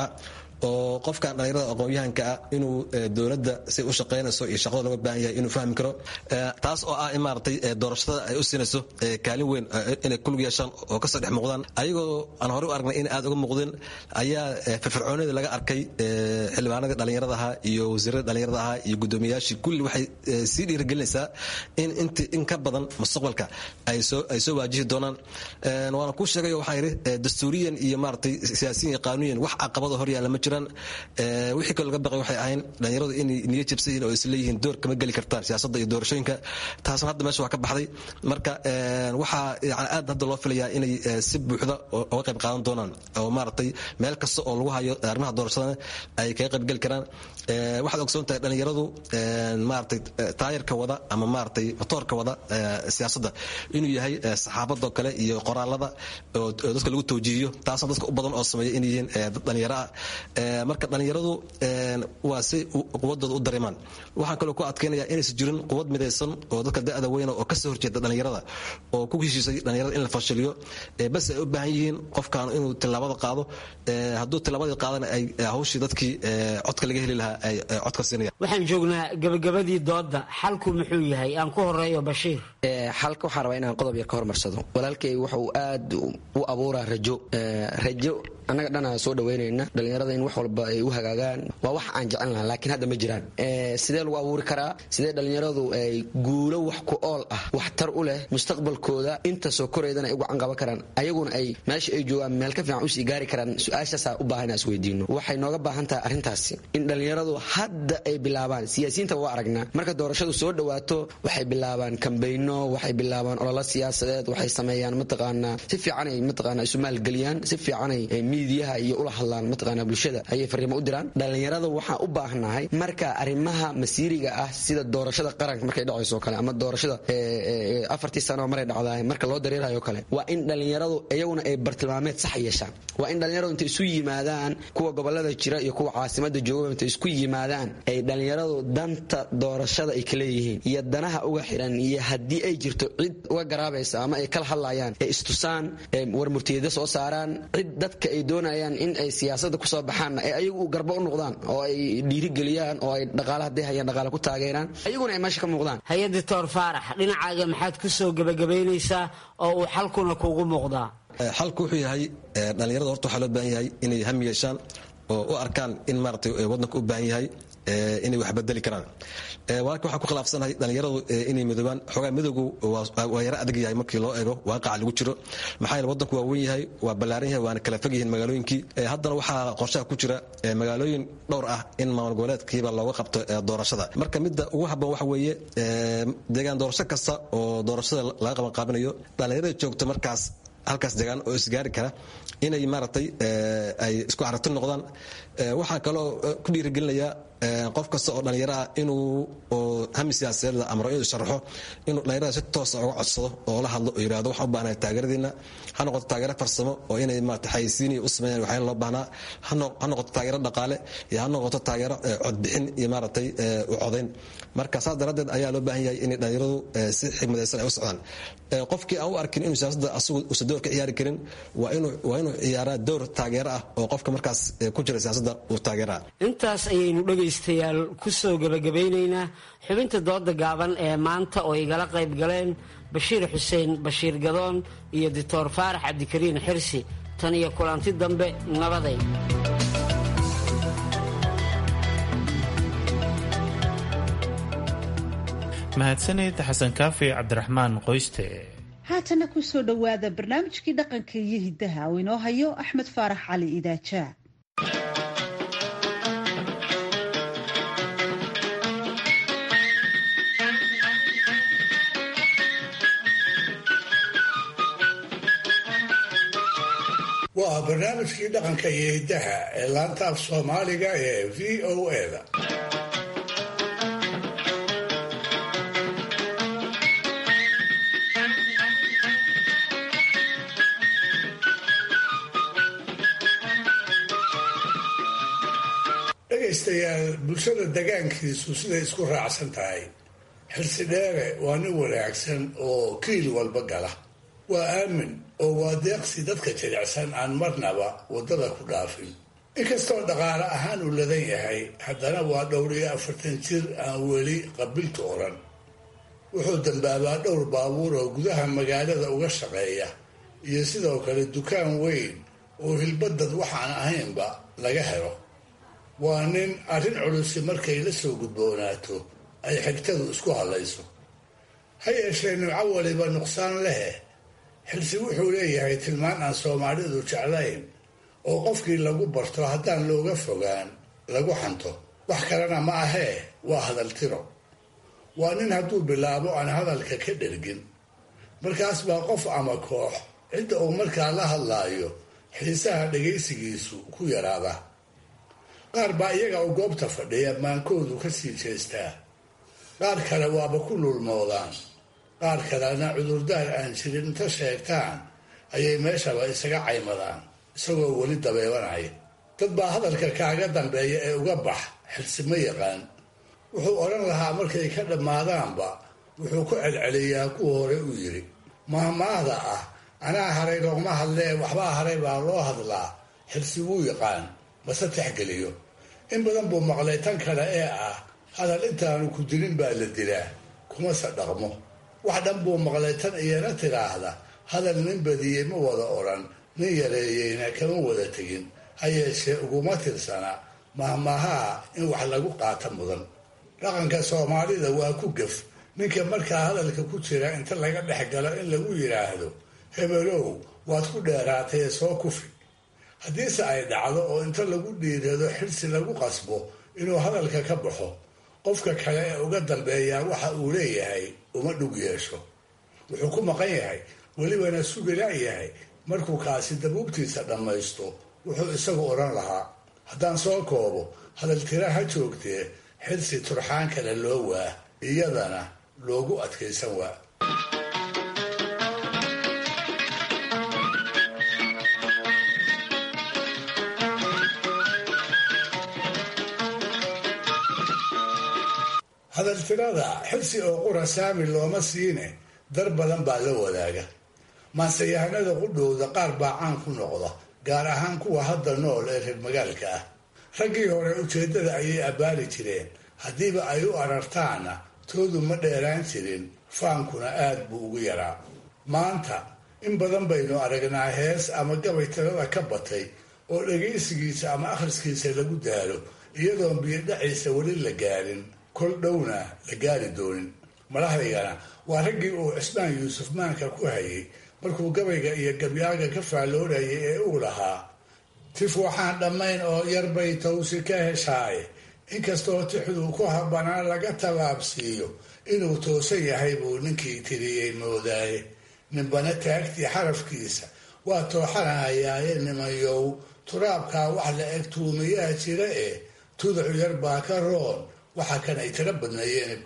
oo qofkan dhallinyarada aqoon-yahanka ah inuu dowladda say u shaqaynayso iyo shaqada looga baahan yahay inuu fahmi karo taas oo ah in maaragtay doorashada ay u siinayso kaalin weyn inay kulug yeeshaan oo kasoo dhex muuqdaan ayagoo aan horey u aragnay in aad uga muuqdeen ayaa firfircoonida laga arkay xildhibaanadii dhallinyarada ahaa iyo wasiirada dhallinyarada ahaa iyo guddoomiyayaashii kulli waxay sii dhiirigelinaysaa in int in ka badan mustaqbalka ay soo ay soo waajihi doonaan waana kuu sheegayo waxaan yidhi dastuuriyan iyo maaragtay siyaasiyan iyo qaanuyan wax caqabada hor yaalla ma jiraan wixii kaloo laga baqay waxay ahayn dhallinyaradu inay niyo jabsan yihiin oo isleeyihiin door kama geli kartaan siyaasadda iyo doorashooyinka taasna hadda meesha waa ka baxday marka waxaa yani aad hadda loo filayaa inay si buuxda uga qayb qaadan doonaan oo maaragtay meel kasta oo lagu hayo arrimaha doorashadana ay kaga qayb geli karaan waxaad ogsoon tahay dhallinyaradu maaragtay taayarka wada ama maaragtay motoorka wada siyaasadda inuu yahay saxaabadoo kale iyo qoraalada oo dadka lagu tawjiihiyo taasna dadka u badan oo sameeya inay yihiin dad dhallinyaro ah marka dhallinyaradu waa si quwadooda u dareemaan waxaan kaloo ku adkaynaya inaysan jirin quwad midaysan oo dadka da'da weyna oo kasoo horjeeda dhallinyarada oo ku heshiisay dhallinyarada in la fashiliyo bas ay u baahan yihiin qofkan inuu tilaabada qaado hadduu tilaabadii qaadana ay hawshii dadkii codka laga heli lahaa ay codka siinayaan waxaan joognaa gabagabadii dooda xalku muxuu yahay aan ku horeeyo bashiir xalka waxaan rabaa inaan qodob yar ka hormarsado walaalkay wuxuu aad u abuuraa rajo rajo annaga dhana soo dhaweynayna dhallinyarada in wax walba ay u hagaagaan waa wax aan jecel lahaa laakiin hadda ma jiraan sidee lagu abuuri karaa sidee dhallinyaradu ay guulo wax ku ool ah waxtar u leh mustaqbalkooda inta soo koraydana ay ugu canqaban karaan ayaguna ay meesha ay joogaan meel ka fiican usii gaari karaan su-aashaasaa u baahan is weydiino waxay nooga baahan tahay arrintaasi in dhallinyaradu hadda ay bilaabaan siyaasiyiinta waa aragnaa marka doorashadu soo dhawaato waxay bilaabaan kambayno waxay bilaabaan ololo siyaasadeed waxay sameeyaan mataqaanaa si fiicanay mataqaanaa isu maalgeliyaan si fiicanay miidiyaha iyo ula hadlaan mataqaanaa bulshada ayay fariimo u diraan dhallinyarada waxaan u baahnahay marka arrimaha masiiriga ah sida doorashada qaranka markay dhacayso kale ama doorashada afartii sano maray dhacdaay marka loo dareerayo kale waa in dhallinyaradu iyaguna ay bartilmaameed sax yeeshaan waa in dhallinyaradu intay isu yimaadaan kuwa gobolada jira iyo kuwa caasimada jooga intay isku yimaadaan ay dhallinyaradu danta doorashada ay ka leeyihiin iyo danaha uga xiran iyo haddii ay jirto cid uga garaabaysa ama ay kala hadlayaan ee istusaan war murtiyada soo saaraan cid dadka ay doonayaan in ay siyaasada kusoo baxaan ay ayagu garba u noqdaan oo ay dhiirigeliyaan oo ay dhaqaala hadday hayaan dhaqaala ku taageeraan ayaguna ay meesha ka muuqdaan hay-a doctor faarax dhinacaaga maxaad ku soo gebagabaynaysaa oo uu xalkuna kuugu muuqdaa xalku wuxuu yahay dhallinyarada horta waxaa loo baahan yahay inay ham yeeshaan oo u arkaan in maaragtay waddanka u baahan yahay inay wax bedeli karaan walaalka waxaan ku khilaafsanahay dhallinyaradu inay midoobaan xoogaa midowgu waa yaro adag yahay markii loo eego waaqaca lagu jiro maxaa yeele waddanku waa wen yahay waa ballaaran yahay waana kala fog yihiin magaalooyinkii haddana waxaa qorshaha ku jira magaalooyin dhowr ah in maamul goboleedkiiba looga qabto doorashada marka midda ugu habboon waxa weeye deegaan doorasho kasta oo doorashada laga qaban qaabinayo dhallinyarada joogta markaas halkaas degaan oo isgaari kara inay maaragtay ay isku aragti noqdaan waxaan kaloo ku dhiirigelinayaa qof kasta oo dhallinyaro ah inuu hami siyaasadeed la amro inuu sharaxo inuu dhallinyarada si toosa uga codsado oo la hadlo oo yidhahdo waxaan u baahnahay taageeradiina ha noqoto taageero farsamo oo inay maarata xayisiiniya u sameeyaan waxyaala loo baahnaa ha noqoto taageero dhaqaale iyo ha noqoto taageero codbixin iyo maaragtay u codayn marka saas daraaddeed ayaa loo baahan yahay inay dhallinyaradu si xigmadaysan ay u socdaan qofkii aan u arkin inuu siyaasadda asagu uusan door ka ciyaari karin waa inuu ciyaaraa door taageero ah oo qofka markaas ku jira siyaasadda uu taageeraa intaas ayaynu dhegaystayaal ku soo gebagabeynaynaa xubinta dooda gaaban ee maanta oo igala qayb galeen bashiir xuseen bashiir gadoon iyo doctor faarax cabdikariin xirsi tan iyo kulanti dambe nabaday mahadsanid xasan kaafi cabdiraxmaan qoyste haatana ku soo dhowaada barnaamijkii dhaqanka iyo hiddaha uu inoo hayo axmed faarax cali idaajaa waa barnaamijkii dhaqanka iyo hiddaha ee laanta af soomaaliga ee v o eda dhegaystayaal bulshada degaankiisu siday isku raacsan tahay xilsi dheere waa nin wanaagsan oo kiil walba gala waa aamin oo waa deeqsi dadka jilicsan aan marnaba waddada ku dhaafin inkastoo dhaqaale ahaan uu ladan yahay haddana waa dhowr iyo afartan jir aan weli qabiltu odhan wuxuu dambaabaa dhowr baabuur oo gudaha magaalada uga shaqeeya iyo sidoo kale dukaan weyn oo hilbadad waxaan ahaynba laga helo waa nin arrin culusi markay la soo gudboonaato ay xigtadu isku hadlayso ha yeeshee nimco waliba nuqsaan lehe xilsi wuxuu leeyahay tilmaan aan soomaalidu jeclayn oo qofkii lagu barto haddaan looga fogaan lagu xanto wax kalena ma ahee waa hadal tiro waa nin hadduu bilaabo aan hadalka ka dhergin markaas baa qof ama koox cidda uu markaa la hadlaayo xiisaha dhagaysigiisu ku yaraada qaar baa iyaga oo goobta fadhiya maankoodu ka sii jeestaa qaar kale waaba ku lulmoodaan qaar kalena cudurdaar aan jirin inta sheegtaan ayay meeshaba isaga caymadaan isagoo weli dabeebanaya dad baa hadalka kaaga dambeeya ee uga bax xilsi ma yaqaan wuxuu odhan lahaa markay ka dhammaadaanba wuxuu ku celceliyaa kuwa hore uu yidhi mahmaahda ah anaa haray loogma hadlee waxbaa haray baa loo hadlaa xilsi wuu yaqaan mase texgeliyo in badan buu maqlay tan kale ee ah hadal intaanu ku dilin baa la dilaa kumase dhaqmo wax dhan buu maqlay tan iyana tidhaahda hadal nin badiyey ma wada odhan nin yareeyeyna kama wada tegin ha yeeshee uguma tirsana mahmahaha in wax lagu qaata mudan dhaqanka soomaalida waa ku gef ninka markaa hadalka ku jira inta laga dhex galo in lagu yidhaahdo hebelow waad ku dheeraatay soo kufi haddiise ay dhacdo oo inta lagu dhiirado xirsi lagu qasbo inuu hadalka ka baxo qofka kale ee uga dambeeyaa waxa uu leeyahay uma dhug yeesho wuxuu ku maqan yahay welibana sugila yahay markuu kaasi dabuubtiisa dhammaysto wuxuu isagu odhan lahaa haddaan soo koobo hadaltira ha joogtee xirsi turxaan kale loo waa iyadana loogu adkaysan waa hadaltirada xilsi oo qura saami looma siine dar badan baa la wadaaga maanseyahanada qudhowda qaar baa caan ku noqda gaar ahaan kuwa hadda nool ee reer magaalka ah raggii hore ujeeddada ayay abbaari jireen haddiiba ay u arartaana toodu ma dheeraan jirin faankuna aad buu ugu yaraa maanta in badan baynu aragnaa hees ama gabay tirada ka batay oo dhagaysigiisa ama akhriskiisa lagu daalo iyadoon biyodhaciisa weli la gaarin kol dhowna la gaari doonin madaxdaygana waa raggii uu cismaan yuusuf maanka ku hayay markuu gabayga iyo gabyaaga ka faalloorayay ee uu lahaa tif waxaan dhammayn oo yarbay tawsi ka heshaaye inkastoo tixduu ku habbanaa laga tallaabsiiyo inuu toosan yahay buu ninkii tiriyey moodaaye ninbana taagtii xarafkiisa waa tooxanahayaaye nimayow turaabkaa wax la eg tuumayaa jira eh tuducu yar baa ka roon waxa kan ay tira badneeyeen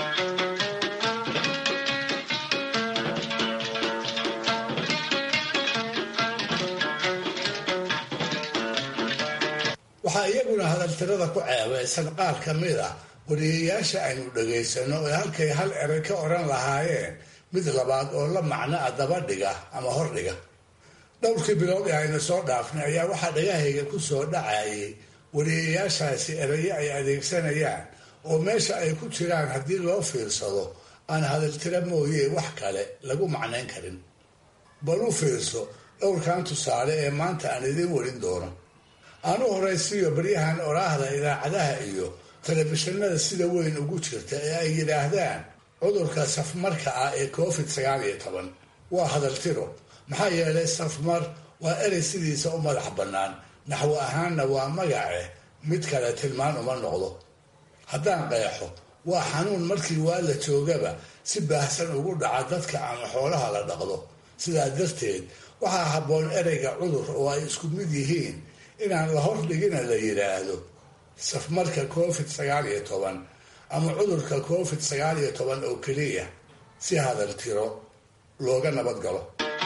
waxaa iyaguna hadaltirada ku ceebeysan qaar ka mid ah wariyayaasha aynu dhagaysano ee halkay hal eray ka odhan lahaayeen mid labaad oo la macno a daba dhiga ama hordhiga dhowrkii bilood ee aynu soo dhaafnay ayaa waxaa dhagahayga ku soo dhacayay wariyayaashaasi erayo ay adeegsanayaan oo meesha ay ku jiraan haddii loo fiirsado aan hadaltira mooye wax kale lagu macnayn karin bal u fiirso dhowrkan tusaale ee maanta aan idiin warin doono aan u horaysiiyo baryahan oraahda idaacadaha iyo telefishinada sida weyn ugu jirta ee ay yidhaahdaan cudurka safmarka ah ee covid sagaal iyo toban waa hadaltiro maxaa yeelay safmar waa erey sidiisa u madax bannaan naxwo ahaanna waa magace mid kale tilmaan uma noqdo haddaan qeexo waa xanuun markii waa la joogaba si baahsan ugu dhaca dadka ama xoolaha la dhaqdo sidaa darteed waxaa habboon ereyga cudur oo ay isku mid yihiin inaan la hordhigina la yidhaahdo safmarka covid sagaal iyo toban ama cudurka covid sagaal iyo toban oo keliya si hadal tiro looga nabad galo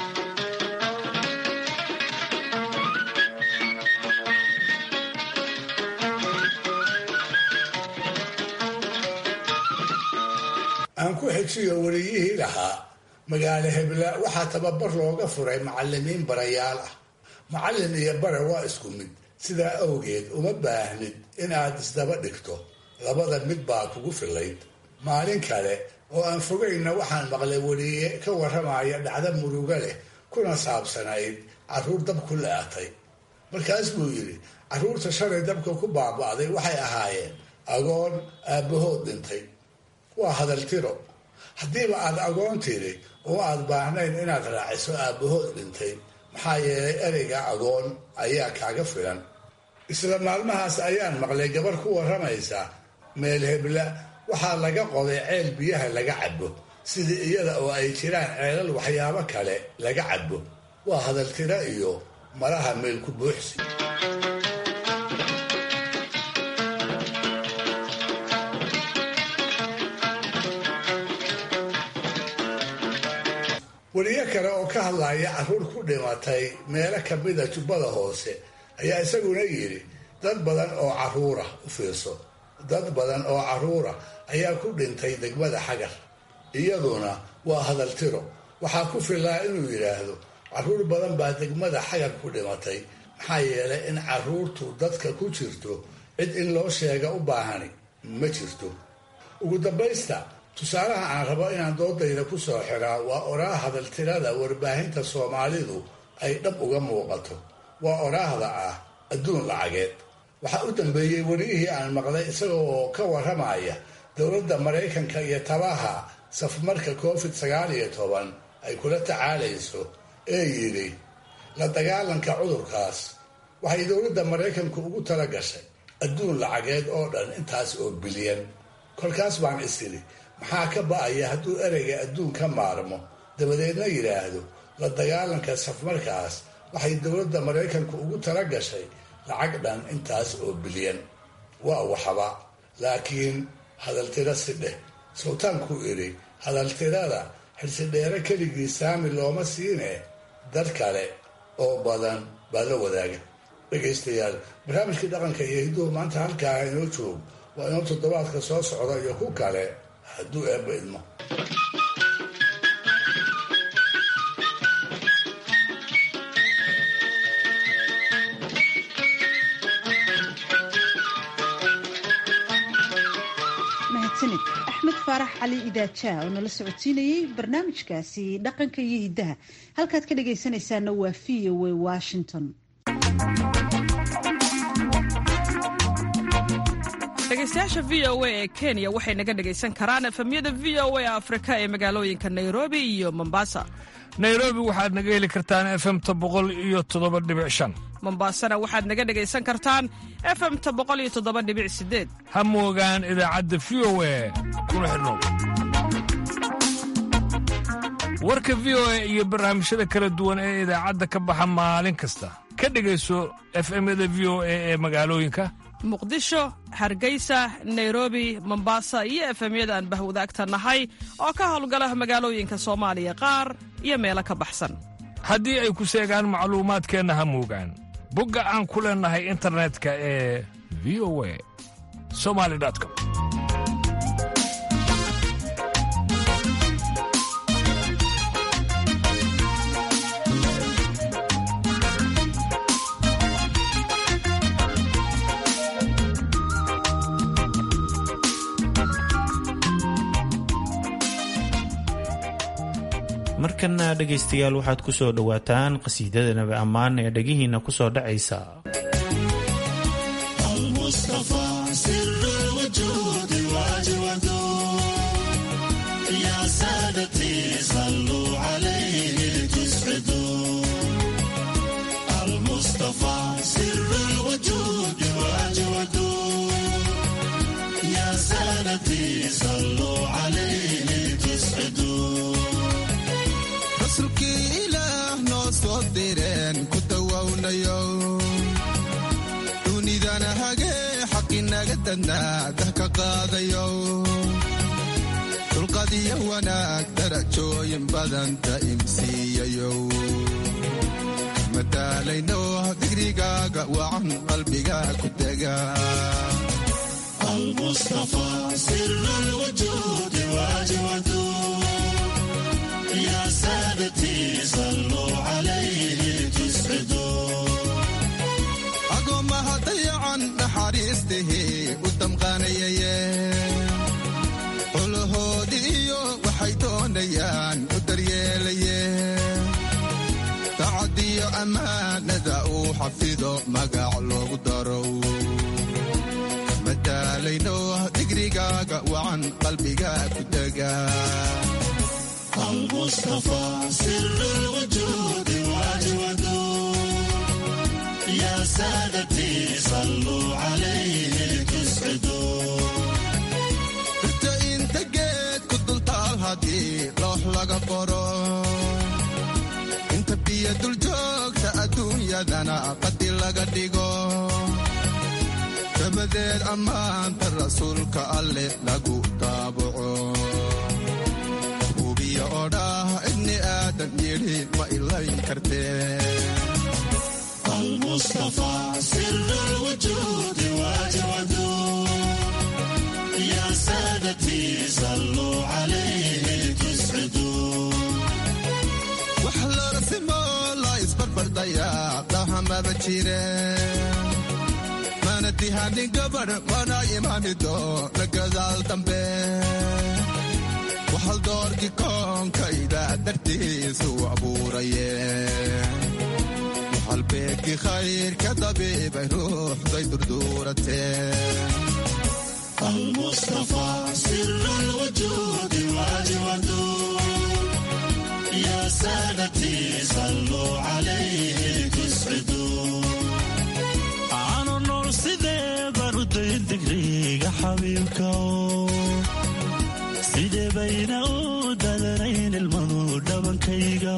aan ku xejiyo wariyihii lahaa magaalo hebla waxaa tababar looga furay macalimiin barayaal ah macallin iyo bare waa isku mid sidaa awgeed uma baahnid inaad isdaba dhigto labada mid baa kugu filayd maalin kale oo aan fogayna waxaan maqlay wariye ka warramaya dhacdo murugo leh kuna saabsanayd carruur dab ku la-atay markaas buu yidhi carruurta shalay dabka ku baaba'day waxay ahaayeen agoon aabbahood dhintay waa hadaltiro haddiiba aad agoon tiri oo aad baahnayn inaad raaciso aabbahood dhintay maxaa yeelay ereyga agoon ayaa kaaga filan isla maalmahaas ayaan maqlay gabar ku warramaysa meel hebla waxaa laga qoday ceel biyaha laga cabo sidii iyada oo ay jiraan ceelal waxyaabo kale laga cabo waa hadaltiro iyo malaha meelku buuxsi wariyo kale oo ka hadlaya carruur ku dhimatay meelo kamida jubbada hoose ayaa isaguna yidhi dad badan oo carruura u fiirso dad badan oo carruura ayaa ku dhintay degmada xagar iyaduna waa hadaltiro waxaa ku filaa inuu yidhaahdo carruur badan baa degmada xagar ku dhimatay maxaa yeelay in carruurtu dadka ku jirto cid in loo sheega u baahani ma jirto ugu dambaysta tusaalaha aan rabo inaan doodayda ku soo xiraa waa oraa hadaltirada warbaahinta soomaalidu ay dhab uga muuqato waa oraahda ah adduun lacageed waxaa u dambeeyey wariyihii aan maqlay isagoo ka warramaya dowladda maraykanka iyo tabaha safmarka covid sagaal iyo toban ay kula tacaalayso ee yidhi la dagaalanka cudurkaas waxay dowladda maraykanku ugu tala gashay adduun lacageed oo dhan intaas oo bilyan kolkaas baan is idhi maxaa ka ba'aya hadduu ereyga adduun ka maarmo dabadeedna yidhaahdo la dagaalanka safmarkaas waxay dowladda maraykanku ugu tala gashay lacag dhan intaas oo bilyan waa waxba laakiin hadaltiro si dheh sultaankuu idhi hadaltirada xilsidheere keligii saami looma siine dad kale oo badan baa la wadaaga dhegaystayaal barnaamijkii dhaqanka iyo hidduhu maanta halkaa inoo joog waa inoo toddobaadka soo socda iyo ku kale hadduu eebba idmo mahadsanid axmed faarax cali idaajaa oo nala socodsiinayey barnaamijkaasi dhaqanka iyo hiddaha halkaad ka dhagaysanaysaana waa v o a washington dhegaystayaasha v o a ee kenya waxay naga dhagaysan karaan efemyada v o a afrika ee magaalooyinka nairobi iyo mombasa nairobi waxaad naga heli kartaan efemta boqol iyo toddoba dhibic shan mombasana waxaad naga dhagaysan kartaan efemta boqol iyo toddoba dhibic sideed ha moogaan idaacadda v o a kuna xidhnow warka v o a iyo barnaamijyada kala duwan ee idaacadda ka baxa maalin kasta ka dhegayso efemyada v o a ee magaalooyinka muqdisho hargeysa nairobi mombasa iyo efemyada aan bahwadaagta nahay oo ka howlgala magaalooyinka soomaaliya qaar iyo meelo ka baxsan haddii ay ku seegaan macluumaadkeenna ha muugaan bogga aan ku leennahay internetka ee v o a somali com markana dhegaystayaal waxaad ku soo dhowaataan qhasiidada nabi ammaan ee dhegihiinna ku soo dhacaysa rasuulkii ilaah noo soo direen ku dawownayo dunidana hagee xaqinaga dadnaa dah ka qaadayo dulqadiyo wanaag darajooyin badan da'imsiiyayo madaalayno digrigaaga wacan qalbiga ku dega agoomaha dayacan naxariistihii u damqaanayaye xulahoodii iyo waxay doonayaan u daryeelaye dacadiyo ammaanada uu xafido magac loogu darow madaalayno digrigaaga wacan qalbiga ku dega المصطفى سر الوجود واجوده يا سادتي صلوا عليه تسعدوا inta inta geed ku dultaal haddii loox laga qoro inta biyo dul joogta adduunyadana qadi laga dhigo dabadeed ammaanta rasuulka alleh lagu taabaco hubiya oo dhah ibni aadan yidhi ma ilayn kartee المصطفى سر الوجود واجوده يا سادتي صلوا عليه تسعدوا wax larasimo la isbarbardhayaa dhahamaba jire mana dihanin gabadh mana imaanido la gadaal dambe waxal doorki koonkayda dartiisu abuuraye waxal beegki khayrka dabiibay ruuxday durduuratee المصطفى سر الوجود واجوده يا سادتي صلوا عليه تسعدوا aanu nool sidee baan u dayn digriga xabiibka sidee bayna u dadanayn ilmadu dhabankayga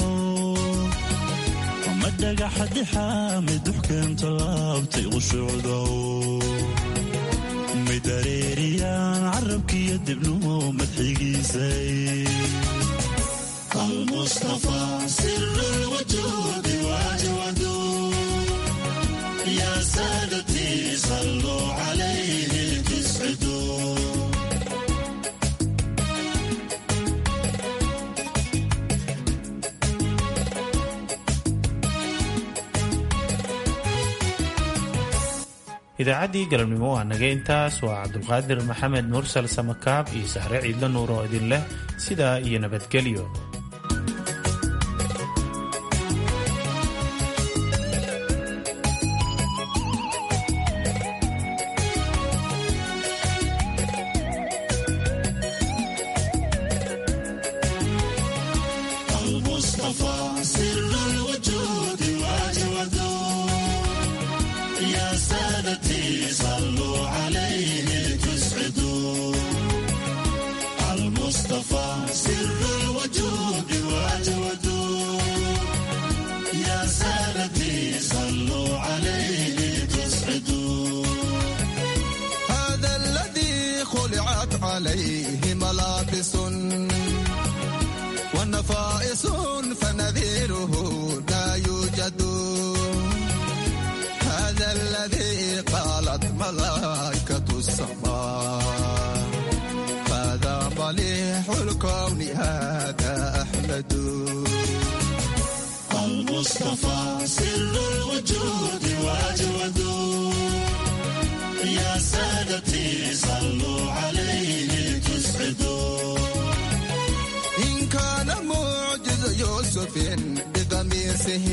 ma dhagaxadixaa mid duxkeento laabtay qushuucda mid areeriyaan carabkiyo dibnuhu madxigiisay المصطفى سر الوجود واجوده يا سادتي صلوا عليه تسعدوا idaacaddii galabnimo waa naga intaas waa cabdulqaadir maxamed mursal samakaab iyo sahre ciidla nuur oo idin leh sidaa iyo nabadgelyo المصطفى سر الوجود واجوده يا سادتي صلوا عليه تسعدوا المصطفى سر الوجود واجوده يا سادتي صلوا عليه تسعدوا عليه ملابس ونفائس فنذيره لا يوجد هذا الذي قالت ملائكة السماء هذا مليح الكون هذا أحمد المصطفى سر الوجود واجود يا سادتي صلوا عليه تسعدوا إن كان معجز يوسف بقميصه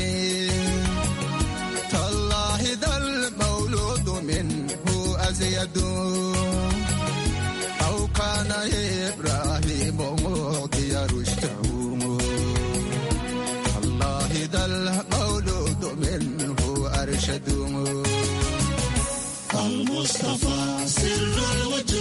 تالله ذا المولود منه أزيد أو كان إبراهيم موقي رشده الله ذا المولود منه أرشد المصطفى سر الوجود